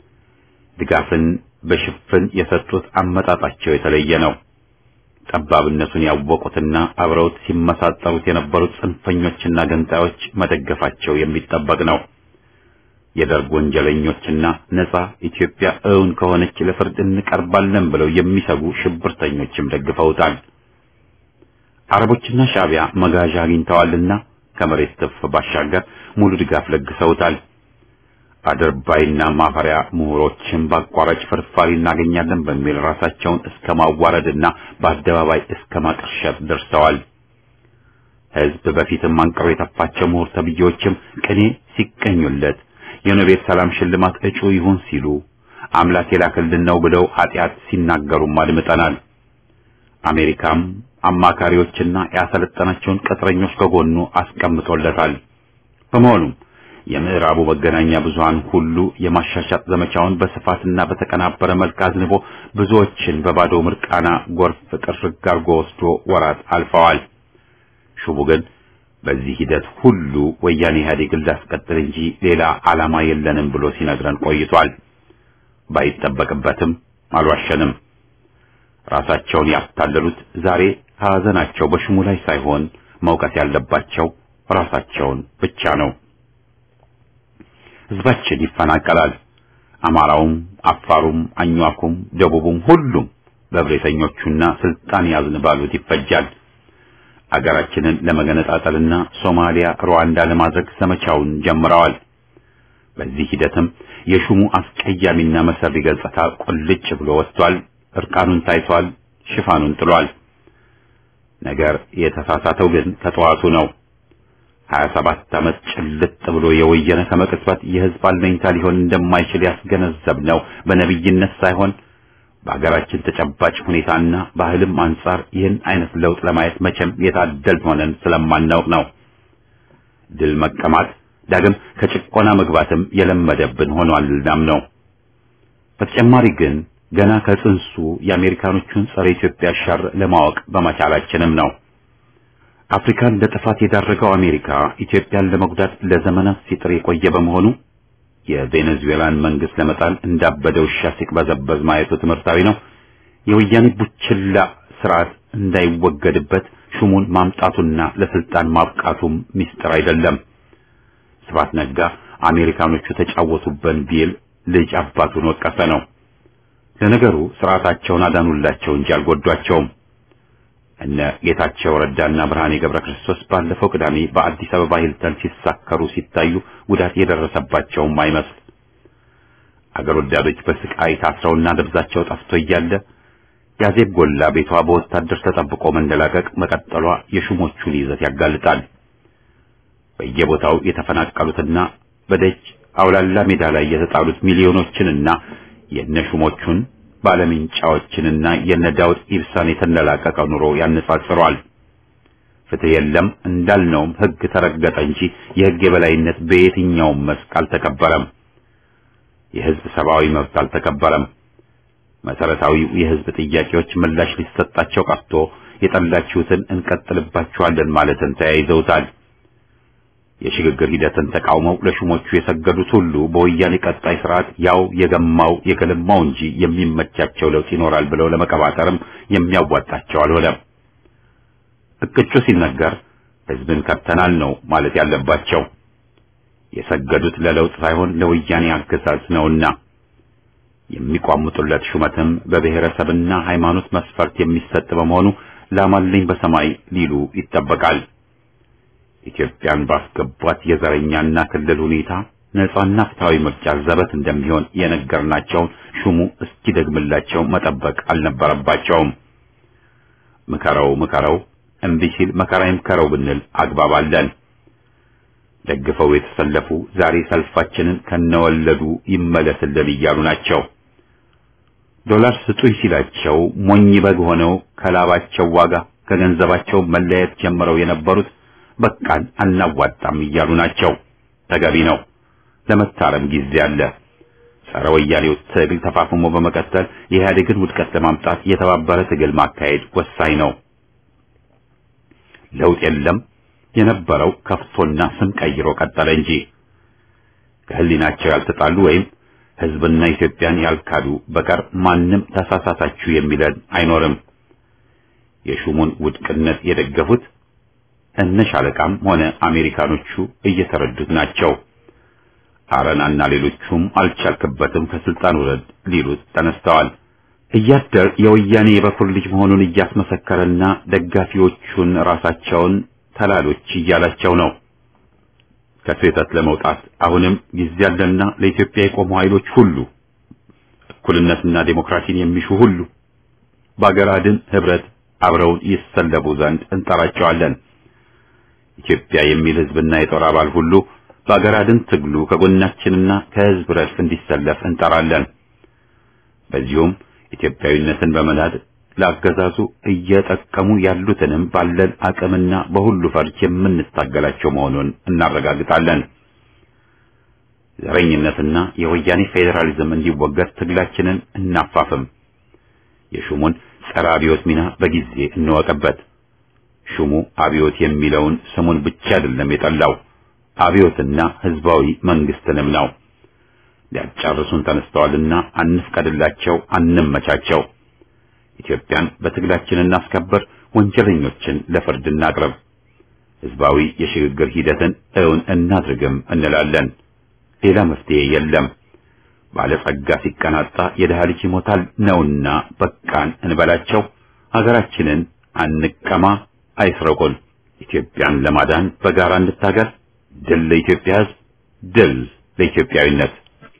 ድጋፍን በሽፍን የሰጡት አመጣጣቸው የተለየ ነው። ጠባብነቱን ያወቁትና አብረውት ሲመሳጠሩት የነበሩት ጽንፈኞችና ገንጣዮች መደገፋቸው የሚጠበቅ ነው። የደርግ ወንጀለኞችና ነጻ ኢትዮጵያ እውን ከሆነች ለፍርድ እንቀርባለን ብለው የሚሰጉ ሽብርተኞችም ደግፈውታል። አረቦችና ሻዕቢያ መጋዣ አግኝተዋልና ከመሬት ትፍ ባሻገር ሙሉ ድጋፍ ለግሰውታል። አድርባይና ማፈሪያ ምሁሮችን በአቋራጭ ፍርፋሪ እናገኛለን በሚል ራሳቸውን እስከ ማዋረድና በአደባባይ እስከ ማቀርሸት ደርሰዋል። ሕዝብ በፊትም አንቅሮ የተፋቸው ምሁር ተብዬዎችም ቅኔ ሲቀኙለት የኖቤል ሰላም ሽልማት እጩ ይሁን ሲሉ አምላክ የላክልን ነው ብለው ኃጢአት ሲናገሩም አድምጠናል። አሜሪካም አማካሪዎችና ያሰለጠናቸውን ቅጥረኞች ከጎኑ አስቀምጦለታል። በመሆኑም የምዕራቡ መገናኛ ብዙሃን ሁሉ የማሻሻጥ ዘመቻውን በስፋትና በተቀናበረ መልክ አዝንቦ ብዙዎችን በባዶ ምርቃና ጎርፍ ጥርግ አርጎ ወስዶ ወራት አልፈዋል። ሹሙ ግን በዚህ ሂደት ሁሉ ወያኔ ኢህአዴግን ላስቀጥል እንጂ ሌላ ዓላማ የለንም ብሎ ሲነግረን ቆይቷል። ባይጠበቅበትም አልዋሸንም። ራሳቸውን ያታለሉት ዛሬ ሐዘናቸው በሹሙ ላይ ሳይሆን መውቀስ ያለባቸው ራሳቸውን ብቻ ነው። ህዝባችን ይፈናቀላል። አማራውም፣ አፋሩም፣ አኟኩም፣ ደቡቡም ሁሉም በብሬተኞቹና ስልጣን ያዝን ባሉት ይፈጃል። አገራችንን ለመገነጣጠልና ሶማሊያ፣ ሩዋንዳ ለማድረግ ዘመቻውን ጀምረዋል። በዚህ ሂደትም የሹሙ አስቀያሚና መሰሪ ገጽታ ቁልጭ ብሎ ወጥቷል። እርቃኑን ታይቷል። ሽፋኑን ጥሏል። ነገር የተሳሳተው ግን ከጠዋቱ ነው። 27 ዓመት ጭልጥ ብሎ የወየነ ከመቅጽበት የህዝብ አለኝታ ሊሆን እንደማይችል ያስገነዘብነው በነብይነት ሳይሆን በሀገራችን ተጨባጭ ሁኔታና ባህልም አንጻር ይህን አይነት ለውጥ ለማየት መቼም የታደል ሆነን ስለማናውቅ ነው። ድል መቀማት ዳግም ከጭቆና መግባትም የለመደብን ሆኗልናም ነው። በተጨማሪ ግን ገና ከጽንሱ የአሜሪካኖቹን ጸረ ኢትዮጵያ ሸር ለማወቅ በመቻላችንም ነው። አፍሪካን ለጥፋት የዳረገው አሜሪካ ኢትዮጵያን ለመጉዳት ለዘመናት ሲጥር የቆየ በመሆኑ የቬኔዙዌላን መንግስት ለመጣል እንዳበደ ውሻ ሲቅበዘበዝ ማየቱ ትምህርታዊ ነው። የወያኔ ቡችላ ስርዓት እንዳይወገድበት ሹሙን ማምጣቱና ለስልጣን ማብቃቱም ሚስጥር አይደለም። ስብሐት ነጋ አሜሪካኖቹ ተጫወቱበን ቢል ልጅ አባቱን ወቀሰ ነው። ለነገሩ ስርዓታቸውን አዳኑላቸው እንጂ አልጎዷቸውም። እነ ጌታቸው ረዳና ብርሃኔ ገብረ ክርስቶስ ባለፈው ቅዳሜ በአዲስ አበባ ሂልተን ሲሳከሩ ሲታዩ ጉዳት የደረሰባቸውም አይመስል። አገር ወዳዶች በስቃይ ታስረውና ደብዛቸው ጠፍቶ እያለ ያዜብ ጎላ ቤቷ በወታደር ተጠብቆ መንደላቀቅ መቀጠሏ የሹሞቹን ይዘት ያጋልጣል። በየቦታው የተፈናቀሉትና በደጅ አውላላ ሜዳ ላይ የተጣሉት ሚሊዮኖችንና የነሹሞቹን ባለምንጫዎችንና የነ ዳውድ ኢብሳን የተንደላቀቀ ኑሮ ያነጻጽረዋል። ፍትህ የለም እንዳልነውም ህግ ተረገጠ እንጂ የህግ የበላይነት በየትኛውም መስክ አልተከበረም። የህዝብ ሰብአዊ መብት አልተከበረም። መሰረታዊው የህዝብ ጥያቄዎች ምላሽ ሊሰጣቸው ቀርቶ የጠላችሁትን እንቀጥልባችኋለን ማለትን ተያይዘውታል። የሽግግር ሂደትን ተቃውመው ለሹሞቹ የሰገዱት ሁሉ በወያኔ ቀጣይ ስርዓት ያው የገማው የገለማው እንጂ የሚመቻቸው ለውጥ ይኖራል ብለው ለመቀባጠርም የሚያዋጣቸው አልሆነም። እቅጩ ሲነገር ህዝብን ከብተናል ነው ማለት ያለባቸው። የሰገዱት ለለውጥ ሳይሆን ለወያኔ አገዛዝ ነውና የሚቋምጡለት ሹመትም በብሔረሰብና ሃይማኖት መስፈርት የሚሰጥ በመሆኑ ላማልኝ በሰማይ ሊሉ ይጠበቃል። ኢትዮጵያን ባስገቧት የዘረኛና ክልል ሁኔታ ነጻና ፍትሃዊ ምርጫ ዘበት እንደሚሆን የነገርናቸውን ሹሙ እስኪደግምላቸው መጠበቅ አልነበረባቸውም። ምከረው ምከረው እምቢ ሲል መከራ ይምከረው ብንል አግባብ አለን። ደግፈው የተሰለፉ ዛሬ ሰልፋችንን ከነወለዱ ይመለስልን እያሉ ናቸው። ዶላር ስጡኝ ሲላቸው ሞኝ በግ ሆነው ከላባቸው ዋጋ ከገንዘባቸው መለየት ጀምረው የነበሩት በቃን አናዋጣም እያሉ ናቸው። ተገቢ ነው። ለመታረም ጊዜ አለ። ጸረ ወያኔው ትግል ተፋፍሞ በመቀጠል የኢህአዴግን ውድቀት ለማምጣት የተባበረ ትግል ማካሄድ ወሳኝ ነው። ለውጥ የለም የነበረው ከፍቶና ስም ቀይሮ ቀጠለ እንጂ ከህሊናቸው ያልተጣሉ ወይም ህዝብና ኢትዮጵያን ያልካዱ በቀር ማንም ተሳሳታችሁ የሚለን አይኖርም። የሹሙን ውድቅነት የደገፉት እነ ሻለቃም ሆነ አሜሪካኖቹ እየተረዱት ናቸው። አረናና ሌሎቹም አልቻልክበትም ከስልጣን ውረድ ሊሉት ተነስተዋል። እያደር የወያኔ የበኩር ልጅ መሆኑን እያስመሰከረና ደጋፊዎቹን ራሳቸውን ተላሎች እያላቸው ነው። ከስህተት ለመውጣት አሁንም ጊዜ ያለና ለኢትዮጵያ የቆሙ ኃይሎች ሁሉ እኩልነትና ዴሞክራሲን የሚሹ ሁሉ በአገር አድን ህብረት አብረውን ይሰለቡ ዘንድ እንጠራቸዋለን። ኢትዮጵያ የሚል ህዝብና የጦር አባል ሁሉ በአገር አድን ትግሉ ከጎናችንና ከህዝብ ረድፍ እንዲሰለፍ እንጠራለን። በዚሁም ኢትዮጵያዊነትን በመናድ ለአገዛዙ እየጠቀሙ ያሉትንም ባለን አቅምና በሁሉ ፈርጅ የምንታገላቸው መሆኑን እናረጋግጣለን። ዘረኝነትና የወያኔ ፌዴራሊዝም እንዲወገድ ትግላችንን እናፋፍም። የሹሙን ጸረ አብዮት ሚና በጊዜ እንወቅበት። ሹሙ አብዮት የሚለውን ስሙን ብቻ አይደለም የጠላው አብዮትና ህዝባዊ መንግስትንም ነው። ሊያጫርሱን ተነስተዋልና አንፍቀድላቸው፣ አንመቻቸው። ኢትዮጵያን በትግላችን እናስከብር፣ ወንጀለኞችን ለፍርድ እናቅርብ፣ ህዝባዊ የሽግግር ሂደትን እውን እናድርግም እንላለን። ሌላ መፍትሄ የለም። ባለጸጋ ሲቀናጣ የድሃ ልጅ ይሞታል ነውና በቃን እንበላቸው። ሀገራችንን አንቀማ፣ አይስረቁን። ኢትዮጵያን ለማዳን በጋራ እንታገል። ድል ለኢትዮጵያ ህዝብ፣ ድል ለኢትዮጵያዊነት።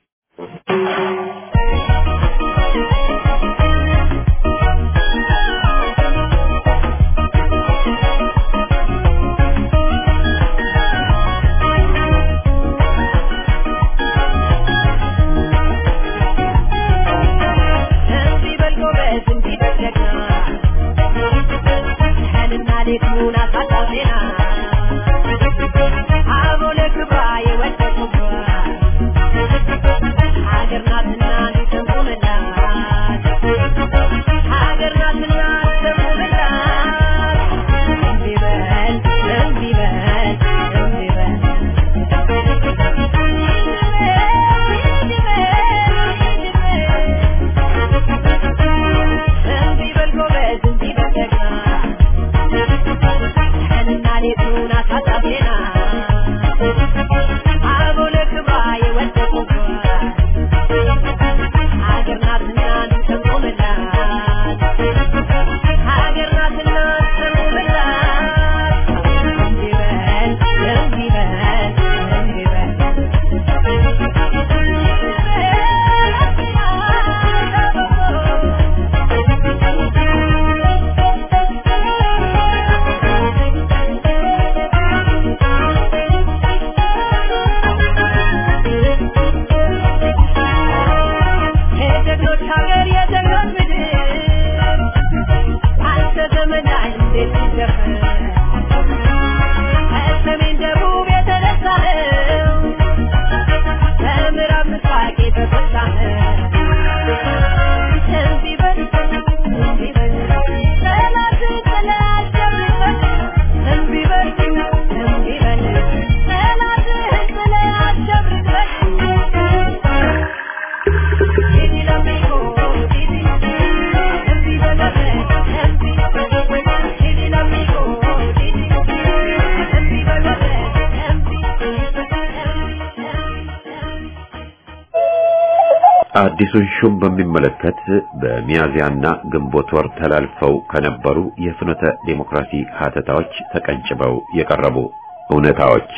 አዲሱን ሹም በሚመለከት በሚያዝያና ግንቦት ወር ተላልፈው ከነበሩ የፍኖተ ዴሞክራሲ ሀተታዎች ተቀንጭበው የቀረቡ እውነታዎች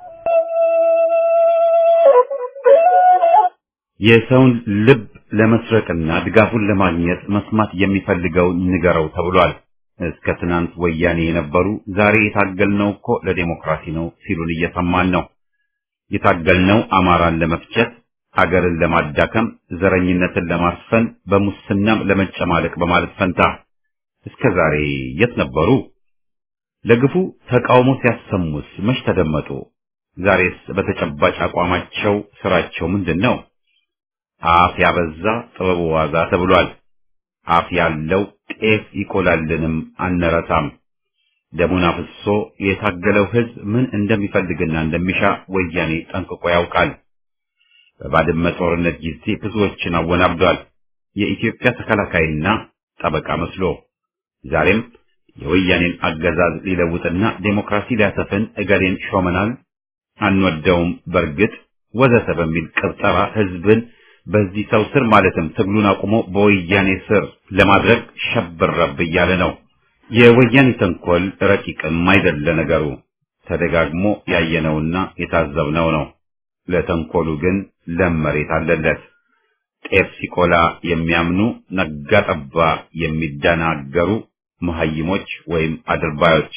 የሰውን ልብ ለመስረቅና ድጋፉን ለማግኘት መስማት የሚፈልገውን ንገረው ተብሏል። እስከ ትናንት ወያኔ የነበሩ ዛሬ የታገልነው እኮ ለዴሞክራሲ ነው ሲሉን እየሰማን ነው። የታገልነው አማራን ለመፍጨት ሀገርን ለማዳከም ዘረኝነትን ለማስፈን በሙስናም ለመጨማለቅ በማለት ፈንታ እስከ ዛሬ የት ነበሩ? ለግፉ ተቃውሞ ሲያሰሙስ መች ተደመጡ? ዛሬስ በተጨባጭ አቋማቸው ስራቸው ምንድን ነው? አፍ ያበዛ ጥበቡ ዋዛ ተብሏል። አፍ ያለው ጤፍ ይቆላልንም አንረሳም። ደሙን አፍሶ የታገለው ህዝብ ምን እንደሚፈልግና እንደሚሻ ወያኔ ጠንቅቆ ያውቃል። በባድመ ጦርነት ጊዜ ብዙዎችን አወናብዷል። የኢትዮጵያ ተከላካይና ጠበቃ መስሎ ዛሬም የወያኔን አገዛዝ ሊለውጥና ዴሞክራሲ ሊያሰፍን እገሌን ሾመናል፣ አንወደውም፣ በርግጥ ወዘተ በሚል ቅርጠራ ህዝብን በዚህ ሰው ስር ማለትም ትግሉን አቁሞ በወያኔ ስር ለማድረግ ሸብረብ እያለ ነው። የወያኔ ተንኮል ረቂቅም አይደለ ነገሩ ተደጋግሞ ያየነውና የታዘብነው ነው። ለተንኮሉ ግን ለም መሬት አለለት። ጤፍ ሲቆላ የሚያምኑ ነጋ ጠባ የሚደናገሩ መሀይሞች ወይም አድርባዮች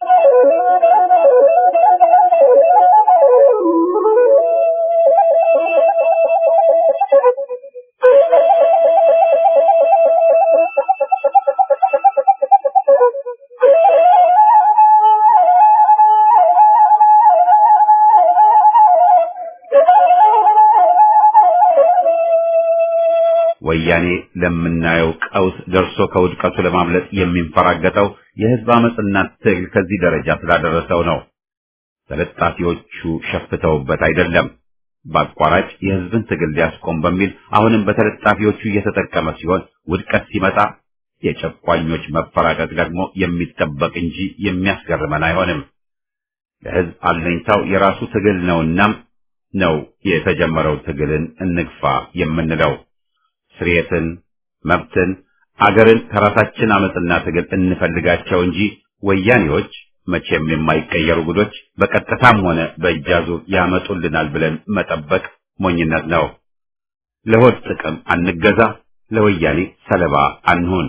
ወያኔ ለምናየው ቀውስ ደርሶ ከውድቀቱ ለማምለጥ የሚንፈራገጠው የህዝብ አመፅና ትግል ከዚህ ደረጃ ስላደረሰው ነው። ተለጣፊዎቹ ሸፍተውበት አይደለም። በአቋራጭ የህዝብን ትግል ሊያስቆም በሚል አሁንም በተለጣፊዎቹ እየተጠቀመ ሲሆን ውድቀት ሲመጣ የጨቋኞች መፈራቀቅ ደግሞ የሚጠበቅ እንጂ የሚያስገርመን አይሆንም። ለህዝብ አለኝታው የራሱ ትግል ነውናም ነው የተጀመረው ትግልን እንግፋ የምንለው። ስርየትን፣ መብትን፣ አገርን ከራሳችን አመፅና ትግል እንፈልጋቸው እንጂ ወያኔዎች መቼም የማይቀየሩ ጉዶች በቀጥታም ሆነ በእጃዙር ያመጡልናል ብለን መጠበቅ ሞኝነት ነው። ለሆድ ጥቅም አንገዛ፣ ለወያኔ ሰለባ አንሁን።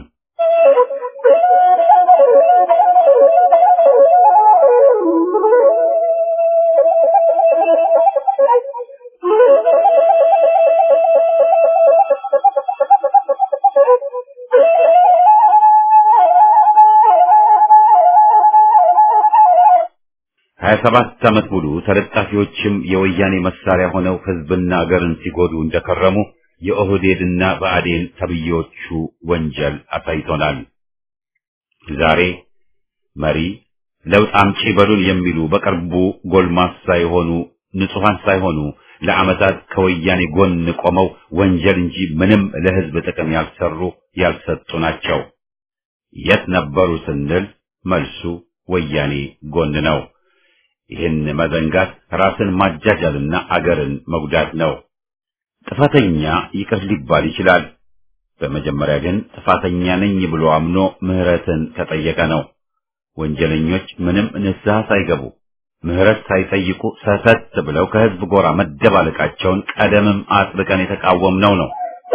ሀያ ሰባት ዓመት ሙሉ ተለጣፊዎችም የወያኔ መሳሪያ ሆነው ህዝብና አገርን ሲጎዱ እንደከረሙ የኦህዴድና ብአዴን ተብዬዎቹ ወንጀል አሳይቶናል። ዛሬ መሪ ለውጥ አምጪ በሉን የሚሉ በቅርቡ ጎልማሳ የሆኑ ንጹሐን ሳይሆኑ ለዓመታት ከወያኔ ጎን ቆመው ወንጀል እንጂ ምንም ለህዝብ ጥቅም ያልሰሩ ያልሰጡ ናቸው። የት ነበሩ ስንል መልሱ ወያኔ ጎን ነው። ይህን መዘንጋት ራስን ማጃጃልና አገርን መጉዳት ነው። ጥፋተኛ ይቅር ሊባል ይችላል። በመጀመሪያ ግን ጥፋተኛ ነኝ ብሎ አምኖ ምህረትን ከጠየቀ ነው። ወንጀለኞች ምንም ንስሐ ሳይገቡ ምህረት ሳይጠይቁ ሰተት ብለው ከህዝብ ጎራ መደባለቃቸውን ቀደምም አጥብቀን የተቃወምነው ነው።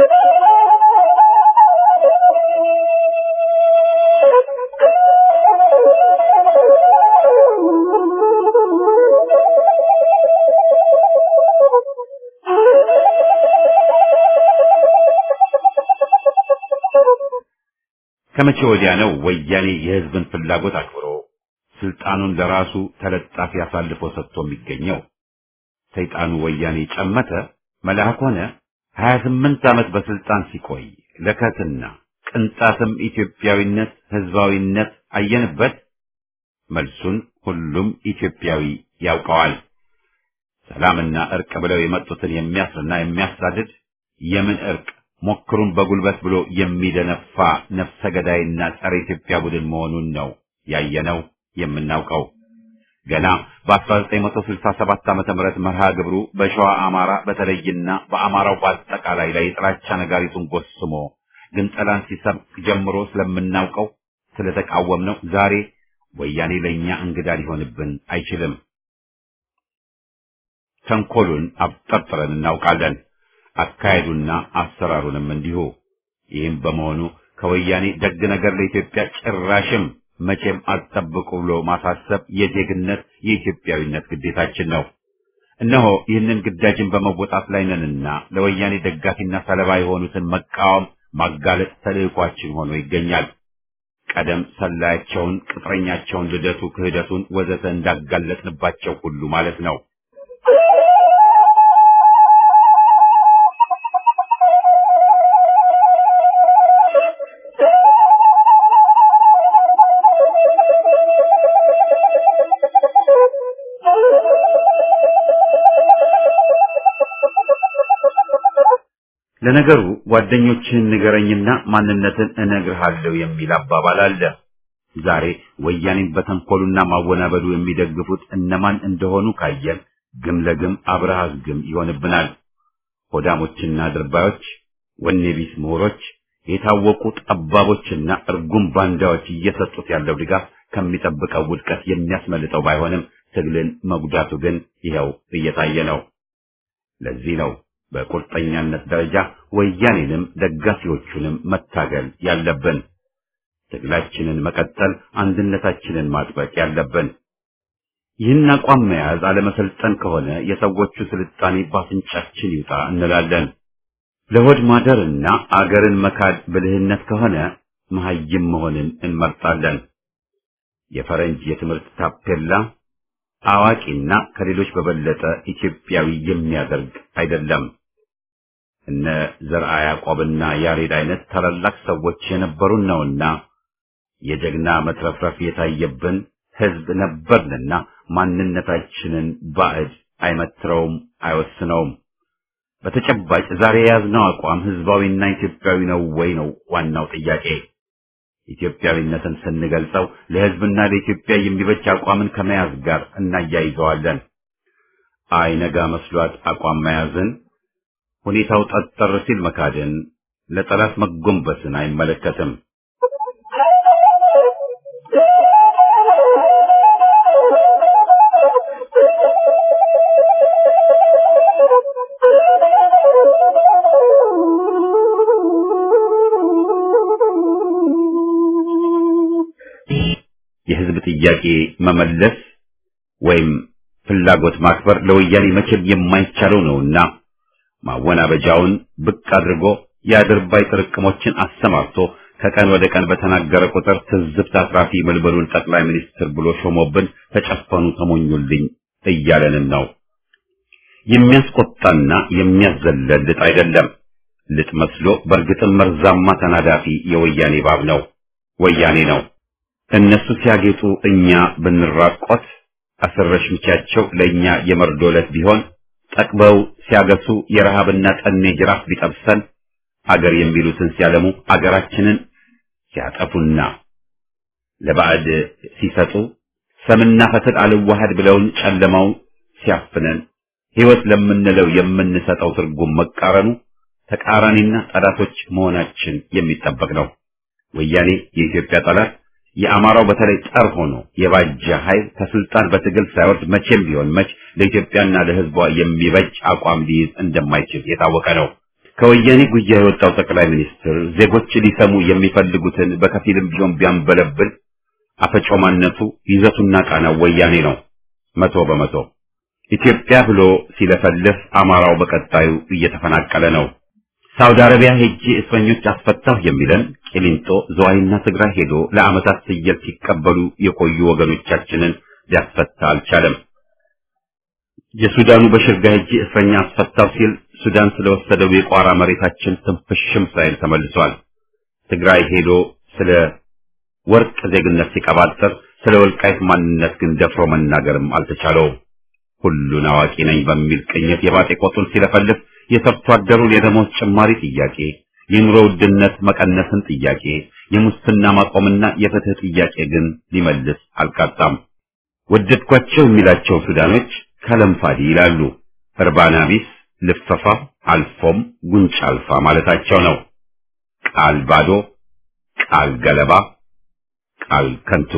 ከመቼ ወዲያ ነው ወያኔ የህዝብን ፍላጎት አክብሮ ስልጣኑን ለራሱ ተለጣፊ አሳልፎ ሰጥቶ የሚገኘው? ሰይጣኑ ወያኔ ጨመተ መልአክ ሆነ። ሀያ ስምንት ዓመት በስልጣን ሲቆይ ለከትና ቅንጣትም ኢትዮጵያዊነት ህዝባዊነት አየንበት? መልሱን ሁሉም ኢትዮጵያዊ ያውቀዋል። ሰላምና እርቅ ብለው የመጡትን የሚያስርና የሚያሳድድ የምን እርቅ ሞክሩን በጉልበት ብሎ የሚደነፋ ነፍሰ ገዳይና ጸረ ኢትዮጵያ ቡድን መሆኑን ነው ያየነው የምናውቀው። ገና በ1967 ዓመተ ምህረት መርሃ ግብሩ በሸዋ አማራ በተለይና በአማራው በአጠቃላይ ላይ የጥላቻ ነጋሪቱን ጎስሞ ግንጠላን ሲሰብክ ጀምሮ ስለምናውቀው ስለተቃወምነው ዛሬ ወያኔ ለእኛ እንግዳ ሊሆንብን አይችልም። ተንኮሉን አብጠርጥረን እናውቃለን። አካሄዱና አሰራሩንም እንዲሁ። ይህም በመሆኑ ከወያኔ ደግ ነገር ለኢትዮጵያ ጭራሽም መቼም አትጠብቁ ብሎ ማሳሰብ የዜግነት የኢትዮጵያዊነት ግዴታችን ነው። እነሆ ይህንን ግዳጅን በመወጣት ላይ ነንና ለወያኔ ደጋፊና ሰለባ የሆኑትን መቃወም፣ ማጋለጥ ተልዕኳችን ሆኖ ይገኛል። ቀደም ሰላያቸውን፣ ቅጥረኛቸውን፣ ልደቱ፣ ክህደቱን ወዘተ እንዳጋለጥንባቸው ሁሉ ማለት ነው። ለነገሩ ጓደኞችህን ንገረኝና ማንነትን እነግርሃለሁ የሚል አባባል አለ። ዛሬ ወያኔን በተንኮሉና ማወናበዱ የሚደግፉት እነማን እንደሆኑ ካየን ግም ለግም አብረሃዝ ግም ይሆንብናል። ሆዳሞችና ድርባዮች፣ ወኔ ቢስ ምሁሮች፣ የታወቁ ጠባቦችና እርጉም ባንዳዎች እየሰጡት ያለው ድጋፍ ከሚጠብቀው ውድቀት የሚያስመልጠው ባይሆንም ትግልን መጉዳቱ ግን ይኸው እየታየ ነው። ለዚህ ነው በቁርጠኛነት ደረጃ ወያኔንም ደጋፊዎቹንም መታገል ያለብን። ትግላችንን መቀጠል፣ አንድነታችንን ማጥበቅ ያለብን። ይህን አቋም መያዝ አለመሰልጠን ከሆነ የሰዎቹ ስልጣኔ ባፍንጫችን ይውጣ እንላለን። ለሆድ ማደርና አገርን መካድ ብልህነት ከሆነ መሐይም መሆንን እንመርጣለን። የፈረንጅ የትምህርት ታፔላ አዋቂና ከሌሎች በበለጠ ኢትዮጵያዊ የሚያደርግ አይደለም። እነ ዘርዓ ያዕቆብና ያሬድ አይነት ታላላቅ ሰዎች የነበሩን ነውና የጀግና መትረፍረፍ የታየብን ሕዝብ ነበርንና ማንነታችንን ባዕድ አይመትረውም፣ አይወስነውም። በተጨባጭ ዛሬ የያዝነው አቋም ሕዝባዊና ኢትዮጵያዊ ነው ወይ ነው ዋናው ጥያቄ። ኢትዮጵያዊነትን ስንገልጸው ለሕዝብና ለኢትዮጵያ የሚበጅ አቋምን ከመያዝ ጋር እናያይዘዋለን። አይነጋ መስሏት አቋም መያዝን፣ ሁኔታው ጠጠር ሲል መካድን፣ ለጠላት መጎንበስን አይመለከትም። የህዝብ ጥያቄ መመለስ ወይም ፍላጎት ማክበር ለወያኔ መቼም የማይቻለው ነውና ማወናበጃውን ብቅ አድርጎ የአድርባይ ጥርቅሞችን አሰማርቶ ከቀን ወደ ቀን በተናገረ ቁጥር ትዝብት አትራፊ መልበሉን ጠቅላይ ሚኒስትር ብሎ ሾሞብን ተጨፈኑ ተሞኙልኝ እያለንን ነው። የሚያስቆጣና የሚያዘለል ልጥ አይደለም። ልጥ መስሎ በእርግጥም መርዛማ ተናዳፊ የወያኔ ባብ ነው፣ ወያኔ ነው። እነሱ ሲያጌጡ እኛ ብንራቆት አስረሽ ምቻቸው ለእኛ የመርዶ ዕለት ቢሆን ጠቅበው ሲያገሱ የረሃብና ጠኔ ጅራፍ ቢጠብሰን አገር የሚሉትን ሲያለሙ አገራችንን ሲያጠፉና ለባዕድ ሲሰጡ ሰምና ፈትል አልዋሃድ ብለውን ጨለማው ሲያፍነን ሕይወት ለምንለው የምንሰጠው ትርጉም መቃረኑ ተቃራኒና ጠላቶች መሆናችን የሚጠበቅ ነው። ወያኔ የኢትዮጵያ ጠላት የአማራው በተለይ ጠር ሆኖ የባጀ ኃይል ከስልጣን በትግል ሳይወርድ መቼም ቢሆን መች ለኢትዮጵያና ለሕዝቧ የሚበጅ አቋም ሊይዝ እንደማይችል የታወቀ ነው። ከወያኔ ጉያ የወጣው ጠቅላይ ሚኒስትር ዜጎች ሊሰሙ የሚፈልጉትን በከፊልም ቢሆን ቢያንበለብል አፈጮማነቱ ይዘቱና ቃናው ወያኔ ነው። መቶ በመቶ ኢትዮጵያ ብሎ ሲለፈልፍ አማራው በቀጣዩ እየተፈናቀለ ነው። ሳውዲ አረቢያ ሄጄ እስረኞች አስፈታሁ የሚለን ቂሊንጦ፣ ዝዋይና ትግራይ ሄዶ ለዓመታት ፍየል ሲቀበሉ የቆዩ ወገኖቻችንን ሊያስፈታ አልቻለም። የሱዳኑ በሽርጋ ሄጄ እስረኛ አስፈታሁ ሲል ሱዳን ስለወሰደው የቋራ መሬታችን ትንፍሽም ሳይል ተመልሷል። ትግራይ ሄዶ ስለ ወርቅ ዜግነት ሲቀባጠር ስለ ወልቃይት ማንነት ግን ደፍሮ መናገርም አልተቻለውም። ሁሉን አዋቂ ነኝ በሚል ቅኝት የባጤ ቆጡን ሲለፈልፍ የሰርቶ አደሩን የደሞዝ ጭማሪ ጥያቄ፣ የኑሮ ውድነት መቀነስን ጥያቄ፣ የሙስና ማቆምና የፍትህ ጥያቄ ግን ሊመልስ አልቃጣም። ወደድኳቸው የሚላቸው ሱዳኖች ከለምፋዲ ይላሉ። እርባና ቢስ ልፈፋ አልፎም ጉንጭ አልፋ ማለታቸው ነው። ቃል ባዶ፣ ቃል ገለባ፣ ቃል ከንቱ።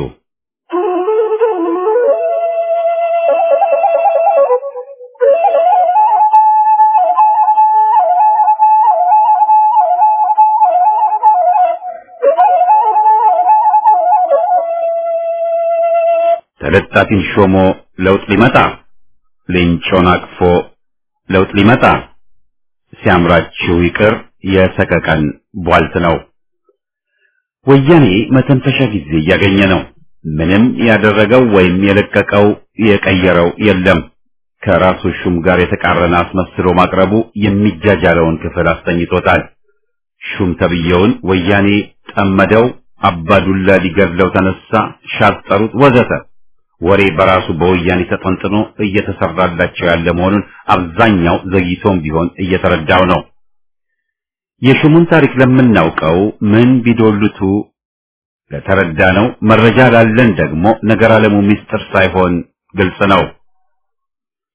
ተለጣፊን ሾሞ ለውጥ ሊመጣ ሌንጮን አቅፎ ለውጥ ሊመጣ ሲያምራችሁ ይቅር የሰቀቀን ቧልት ነው። ወያኔ መተንፈሻ ጊዜ እያገኘ ነው። ምንም ያደረገው ወይም የለቀቀው የቀየረው የለም። ከራሱ ሹም ጋር የተቃረነ አስመስሎ ማቅረቡ የሚጃጃለውን ክፍል አስተኝቶታል። ሹም ተብየውን ወያኔ ጠመደው፣ አባዱላ ሊገድለው ተነሳ፣ ሻጠሩት፣ ወዘተ ወሬ በራሱ በወያኔ ተጠንጥኖ እየተሰራላቸው ያለ መሆኑን አብዛኛው ዘግይቶም ቢሆን እየተረዳው ነው። የሹሙን ታሪክ ለምናውቀው ምን ቢዶልቱ ለተረዳ ነው። መረጃ ላለን ደግሞ ነገር አለሙ ምስጢር ሳይሆን ግልጽ ነው።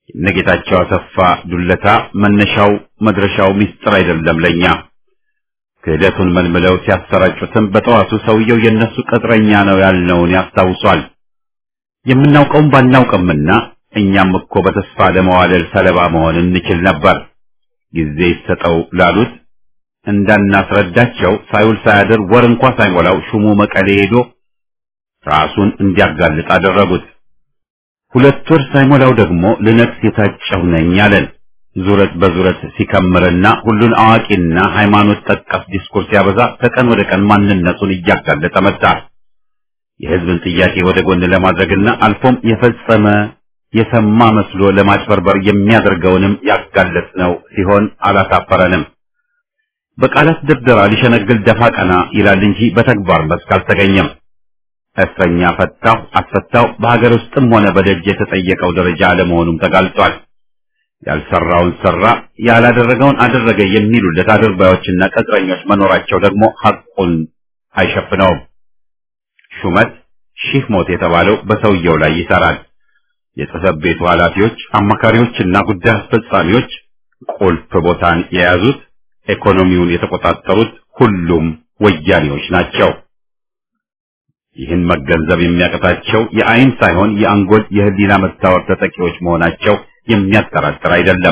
እነጌታቸው አሰፋ ዱለታ መነሻው መድረሻው ሚስጥር አይደለም ለኛ። ክህደቱን መልምለው ሲያሰራጩትም በጠዋቱ ሰውየው የነሱ ቅጥረኛ ነው ያልነውን ያስታውሷል። የምናውቀውም ባናውቅምና እኛም እኮ በተስፋ ለመዋለል ሰለባ መሆን እንችል ነበር። ጊዜ ይሰጠው ላሉት እንዳናስረዳቸው ሳይውል ሳያድር ወር እንኳ ሳይሞላው ሹሙ መቀሌ ሄዶ ራሱን እንዲያጋልጥ አደረጉት። ሁለት ወር ሳይሞላው ደግሞ ልነግስ የታጨሁ ነኝ አለን። ዙረት በዙረት ሲከምርና ሁሉን አዋቂና ሃይማኖት ጠቀስ ዲስኩርስ ሲያበዛ ከቀን ወደ ቀን ማንነቱን እያጋለጠ መጣ። የህዝብን ጥያቄ ወደ ጎን ለማድረግና አልፎም የፈጸመ የሰማ መስሎ ለማጭበርበር የሚያደርገውንም ያጋለጥ ነው ሲሆን አላሳፈረንም። በቃላት ድርደራ ሊሸነግል ደፋ ቀና ይላል እንጂ በተግባር መስክ አልተገኘም። እስረኛ ፈታው አስፈታው በሀገር ውስጥም ሆነ በደጅ የተጠየቀው ደረጃ አለመሆኑም ተጋልጧል። ያልሰራውን ሰራ ያላደረገውን አደረገ የሚሉለት አድርባዮችና ቅጥረኞች መኖራቸው ደግሞ ሐቁን አይሸፍነውም። ሹመት ሺህ ሞት የተባለው በሰውየው ላይ ይሰራል። የጽህፈት ቤቱ ኃላፊዎች፣ አማካሪዎችና ጉዳይ አስፈጻሚዎች ቁልፍ ቦታን የያዙት ኢኮኖሚውን የተቆጣጠሩት ሁሉም ወያኔዎች ናቸው። ይህን መገንዘብ የሚያቀታቸው የአይን ሳይሆን የአንጎል የህሊና መታወር ተጠቂዎች መሆናቸው የሚያጠራጥር አይደለም።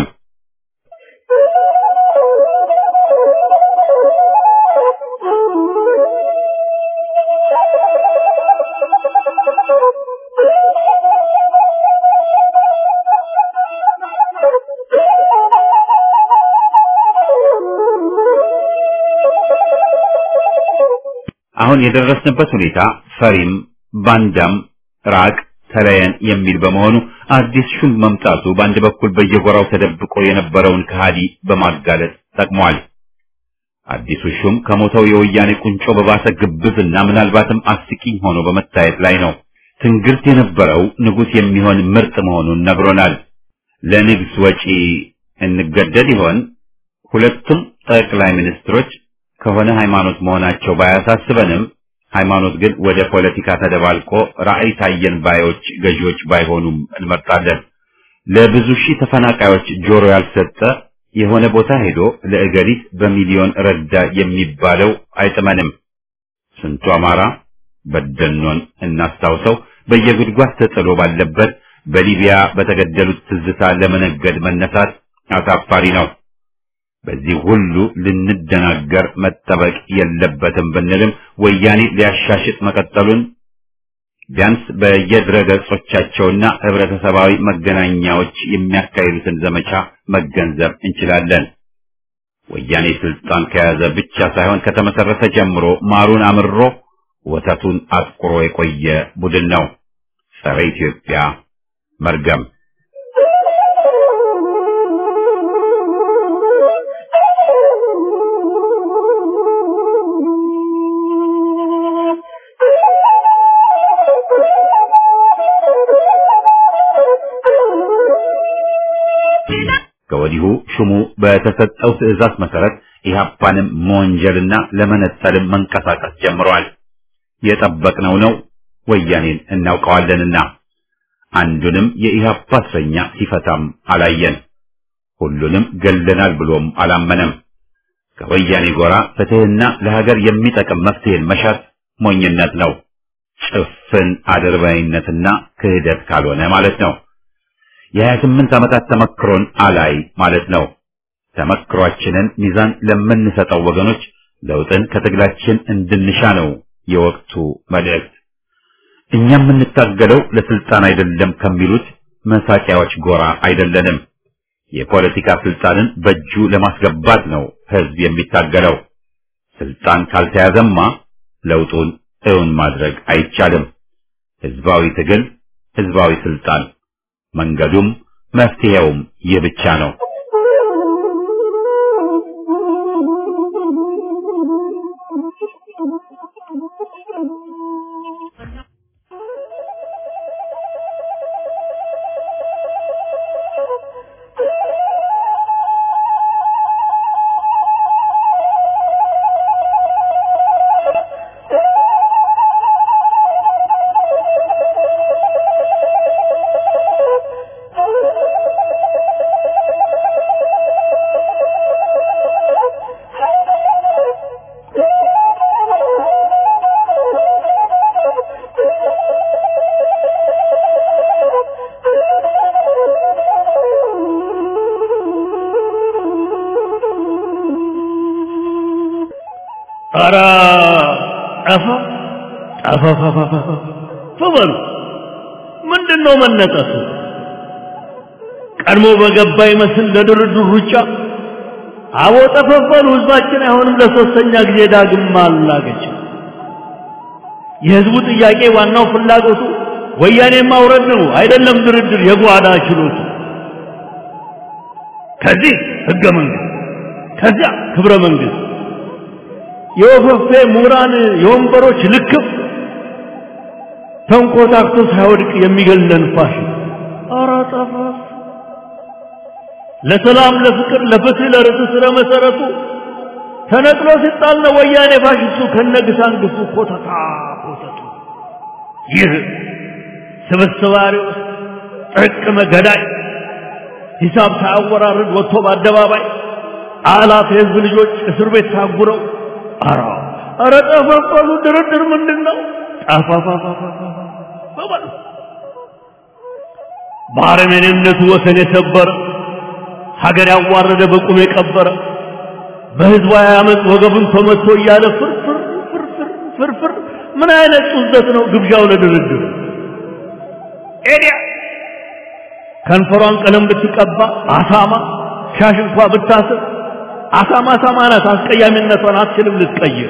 አሁን የደረስንበት ሁኔታ ፈሪም ባንዳም ራቅ ተለየን የሚል በመሆኑ አዲስ ሹም መምጣቱ በአንድ በኩል በየጎራው ተደብቆ የነበረውን ከሃዲ በማጋለጥ ጠቅሟል። አዲሱ ሹም ከሞተው የወያኔ ቁንጮ በባሰ ግብዝና ምናልባትም አስቂኝ ሆኖ በመታየት ላይ ነው። ትንግርት የነበረው ንጉሥ የሚሆን ምርጥ መሆኑን ነግሮናል። ለንግስ ወጪ እንገደድ ይሆን? ሁለቱም ጠቅላይ ሚኒስትሮች ከሆነ ሃይማኖት መሆናቸው ባያሳስበንም ሃይማኖት ግን ወደ ፖለቲካ ተደባልቆ ራዕይ ታየን ባዮች ገዢዎች ባይሆኑም እንመርጣለን። ለብዙ ሺህ ተፈናቃዮች ጆሮ ያልሰጠ የሆነ ቦታ ሄዶ ለእገሊት በሚሊዮን ረዳ የሚባለው አይጥመንም። ስንቱ አማራ በደኖን እናስታውሰው በየጉድጓድ ተጥሎ ባለበት በሊቢያ በተገደሉት ትዝታ ለመነገድ መነሳት አሳፋሪ ነው። በዚህ ሁሉ ልንደናገር መጠበቅ የለበትም ብንልም ወያኔ ሊያሻሽጥ መቀጠሉን ቢያንስ በየድረ ገጾቻቸውና ህብረተሰባዊ መገናኛዎች የሚያካሂዱትን ዘመቻ መገንዘብ እንችላለን። ወያኔ ስልጣን ከያዘ ብቻ ሳይሆን ከተመሰረተ ጀምሮ ማሩን አምሮ ወተቱን አጥቁሮ የቆየ ቡድን ነው። ጸረ ኢትዮጵያ መርገም ከወዲሁ ሹሙ በተሰጠው ትዕዛዝ መሰረት ኢህአፓንም መወንጀልና ለመነጠልም መንቀሳቀስ ጀምረዋል። የጠበቅነው ነው። ወያኔን እናውቀዋለንና አንዱንም የኢህአፓ እስረኛ ሲፈታም አላየን። ሁሉንም ገለናል ብሎም አላመነም። ከወያኔ ጎራ ፍትህና ለሀገር የሚጠቅም መፍትሄን መሻት ሞኝነት ነው። ጭፍን አድርባይነትና ክህደት ካልሆነ ማለት ነው። የሀያ ስምንት ዓመታት ተመክሮን አላይ ማለት ነው። ተመክሯችንን ሚዛን ለምንሰጠው ወገኖች ለውጥን ከትግላችን እንድንሻ ነው የወቅቱ መልእክት። እኛ የምንታገለው ለስልጣን አይደለም ከሚሉት መሳቂያዎች ጎራ አይደለንም። የፖለቲካ ስልጣንን በእጁ ለማስገባት ነው ህዝብ የሚታገለው። ስልጣን ካልተያዘማ ለውጡን እውን ማድረግ አይቻልም። ህዝባዊ ትግል፣ ህዝባዊ ስልጣን መንገዱም መፍትሄውም ይህ ብቻ ነው። ኧረ ጠፋ ጠፋ በሉ ምንድን ነው መነጠሱ? ቀድሞ በገባ ይመስል ለድርድር ሩጫ አቦ ጠፈፈሉ ህዝባችን አይሆንም ለሶስተኛ ጊዜ ዳግም ማላገጫ የህዝቡ ጥያቄ ዋናው ፍላጎቱ ወያኔ ማውረድ ነው አይደለም ድርድር የጓዳ ችሎቱ ከዚህ ህገ መንግስት ከዚያ ክብረ መንግስት የወፈፌ ምሁራን የወንበሮች ልክፍ ተንኮታክቶ ሳይወድቅ የሚገለን ፋሽን ኧረ ጠፋፍ ለሰላም ለፍቅር ለፍትህ ለርትዕ ስረ መሰረቱ ተነቅሎ ሲጣል ነው ወያኔ ፋሽስቱ ከነግሳንግሱ ኮተታ ኮተቱ ይህ ስብስባሪ ውስጥ ጥርቅመ ገዳይ ሂሳብ ሳያወራርድ ወጥቶ በአደባባይ አላፍ የህዝብ ልጆች እስር ቤት ታጉረው አራ አረ ጠፋፋሉ ድርድር ምንድን ነው ጠፋፋፋፋ በአረመኔነቱ ወሰን የሰበረ ሀገር ያዋረደ በቁም የቀበረ በህዝባዊ አመፅ ወገቡን ተመቶ እያለ ፍርፍር ፍርፍር ፍርፍር ምን አይነት ጡዘት ነው ግብዣው ለድርድር ኤዲያ ከንፈሯን ቀለም ብትቀባ አሳማ ሻሽ እንኳ ብታስር አሳማ አሳማ ናት አስቀያሚነቷን አትችልም ልትቀይር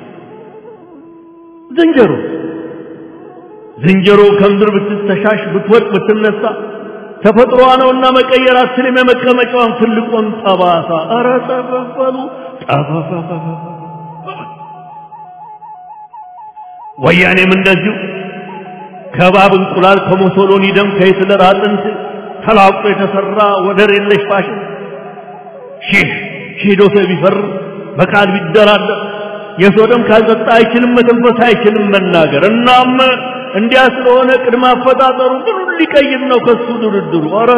ዝንጀሮ ዝንጀሮ ከምድር ብትተሻሽ ብትወድቅ ብትነሳ ተፈጥሮዋ ነውና መቀየር አትችልም የመቀመጫዋን ትልቁን ጠባሳ ኧረ ጠፈፈሉ ጠፈፈፈ ወያኔም እንደዚሁ ከባብ እንቁላል ከሞሶሎኒ ደም ከሂትለር አጥንት ተላቁ የተሰራ ወደር የለሽ ፋሽን ሺህ ሺህ ዶሴ ቢፈርም በቃል ቢደራደር የሰው ደም ካልጠጣ አይችልም መተንፈስ አይችልም መናገር እናም እንዲያ ስለሆነ ቅድመ አፈጣጠሩ ምኑን ሊቀይር ነው ከሱ ድርድሩ ኧረ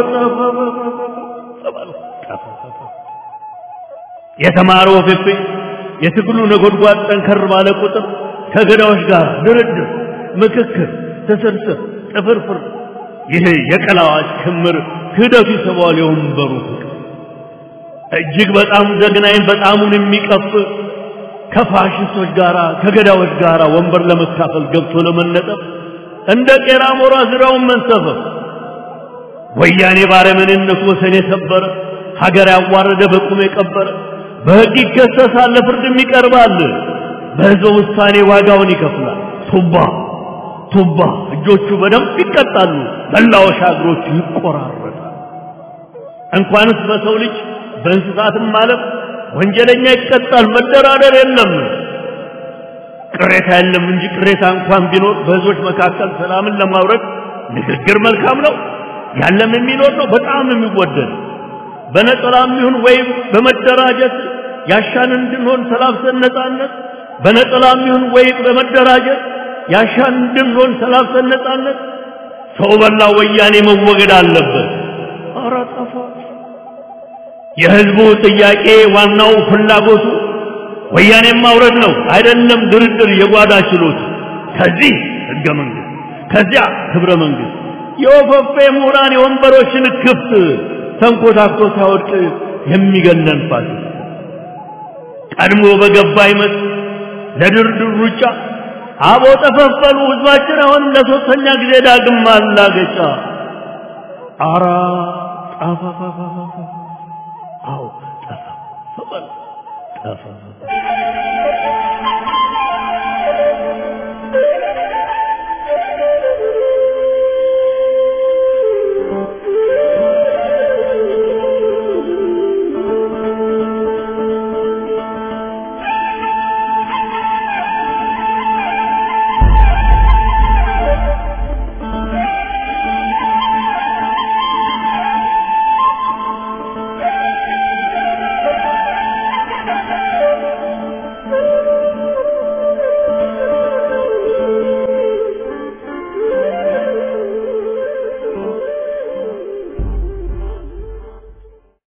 የተማረው ፌፌ የትግሉ ነጎድጓድ ጠንከር ባለ ቁጥር ከገዳዎች ጋር ድርድር ምክክር ትስርስር ጥፍርፍር ይሄ የቀላዋጭ ክምር ክህደቱ ይስበዋል የወንበሩ ፍቅር እጅግ በጣም ዘግናኝ በጣሙን የሚቀፍ ከፋሽስቶች ጋር ከገዳዎች ጋር ወንበር ለመካፈል ገብቶ ለመነጠፍ እንደ ቄራ ሞራ ዙሪያውን መንሰፈፍ ወያኔ ባረመኔነቱ ወሰን የሰበረ ሀገር ያዋረደ በቁም የቀበረ በሕግ ይከሰሳል ለፍርድም ይቀርባል በሕዝበ ውሳኔ ዋጋውን ይከፍላል ቱባ ቱባ እጆቹ በደንብ ይቀጣሉ መላወሻ እግሮቹ ይቆራረጣል እንኳንስ በሰው ልጅ በእንስሳትም ማለት ወንጀለኛ ይቀጣል መደራደር የለም ቅሬታ የለም እንጂ ቅሬታ እንኳን ቢኖር በህዝቦች መካከል ሰላምን ለማውረድ ንግግር መልካም ነው ያለም የሚኖር ነው በጣም የሚወደድ በነጠላም ይሁን ወይም በመደራጀት ያሻን እንድንሆን ተላብሰን ነጻነት በነጠላም ይሁን ወይም በመደራጀት ያሻን እንድንሆን ተላብሰን ነጻነት ሰው በላ ወያኔ መወገድ አለበት ኧረ ጠፋ የህዝቡ ጥያቄ ዋናው ፍላጎቱ ወያኔን ማውረድ ነው አይደለም ድርድር የጓዳ ችሎት ከዚህ ህገ መንግስት ከዚያ ክብረ መንግስት የወፈፌ ምሁራን የወንበሮችን ክፍት ተንኮታኮ ሳይወድቅ የሚገለን ፋሽስት ቀድሞ በገባ ይመት ለድርድር ሩጫ አቦ ጠፈፈሉ ህዝባችን አሁን ለሶስተኛ ጊዜ ዳግም ማላገጫ አራ ጠፋፋፋ አዎ ጠፋ ጠፋ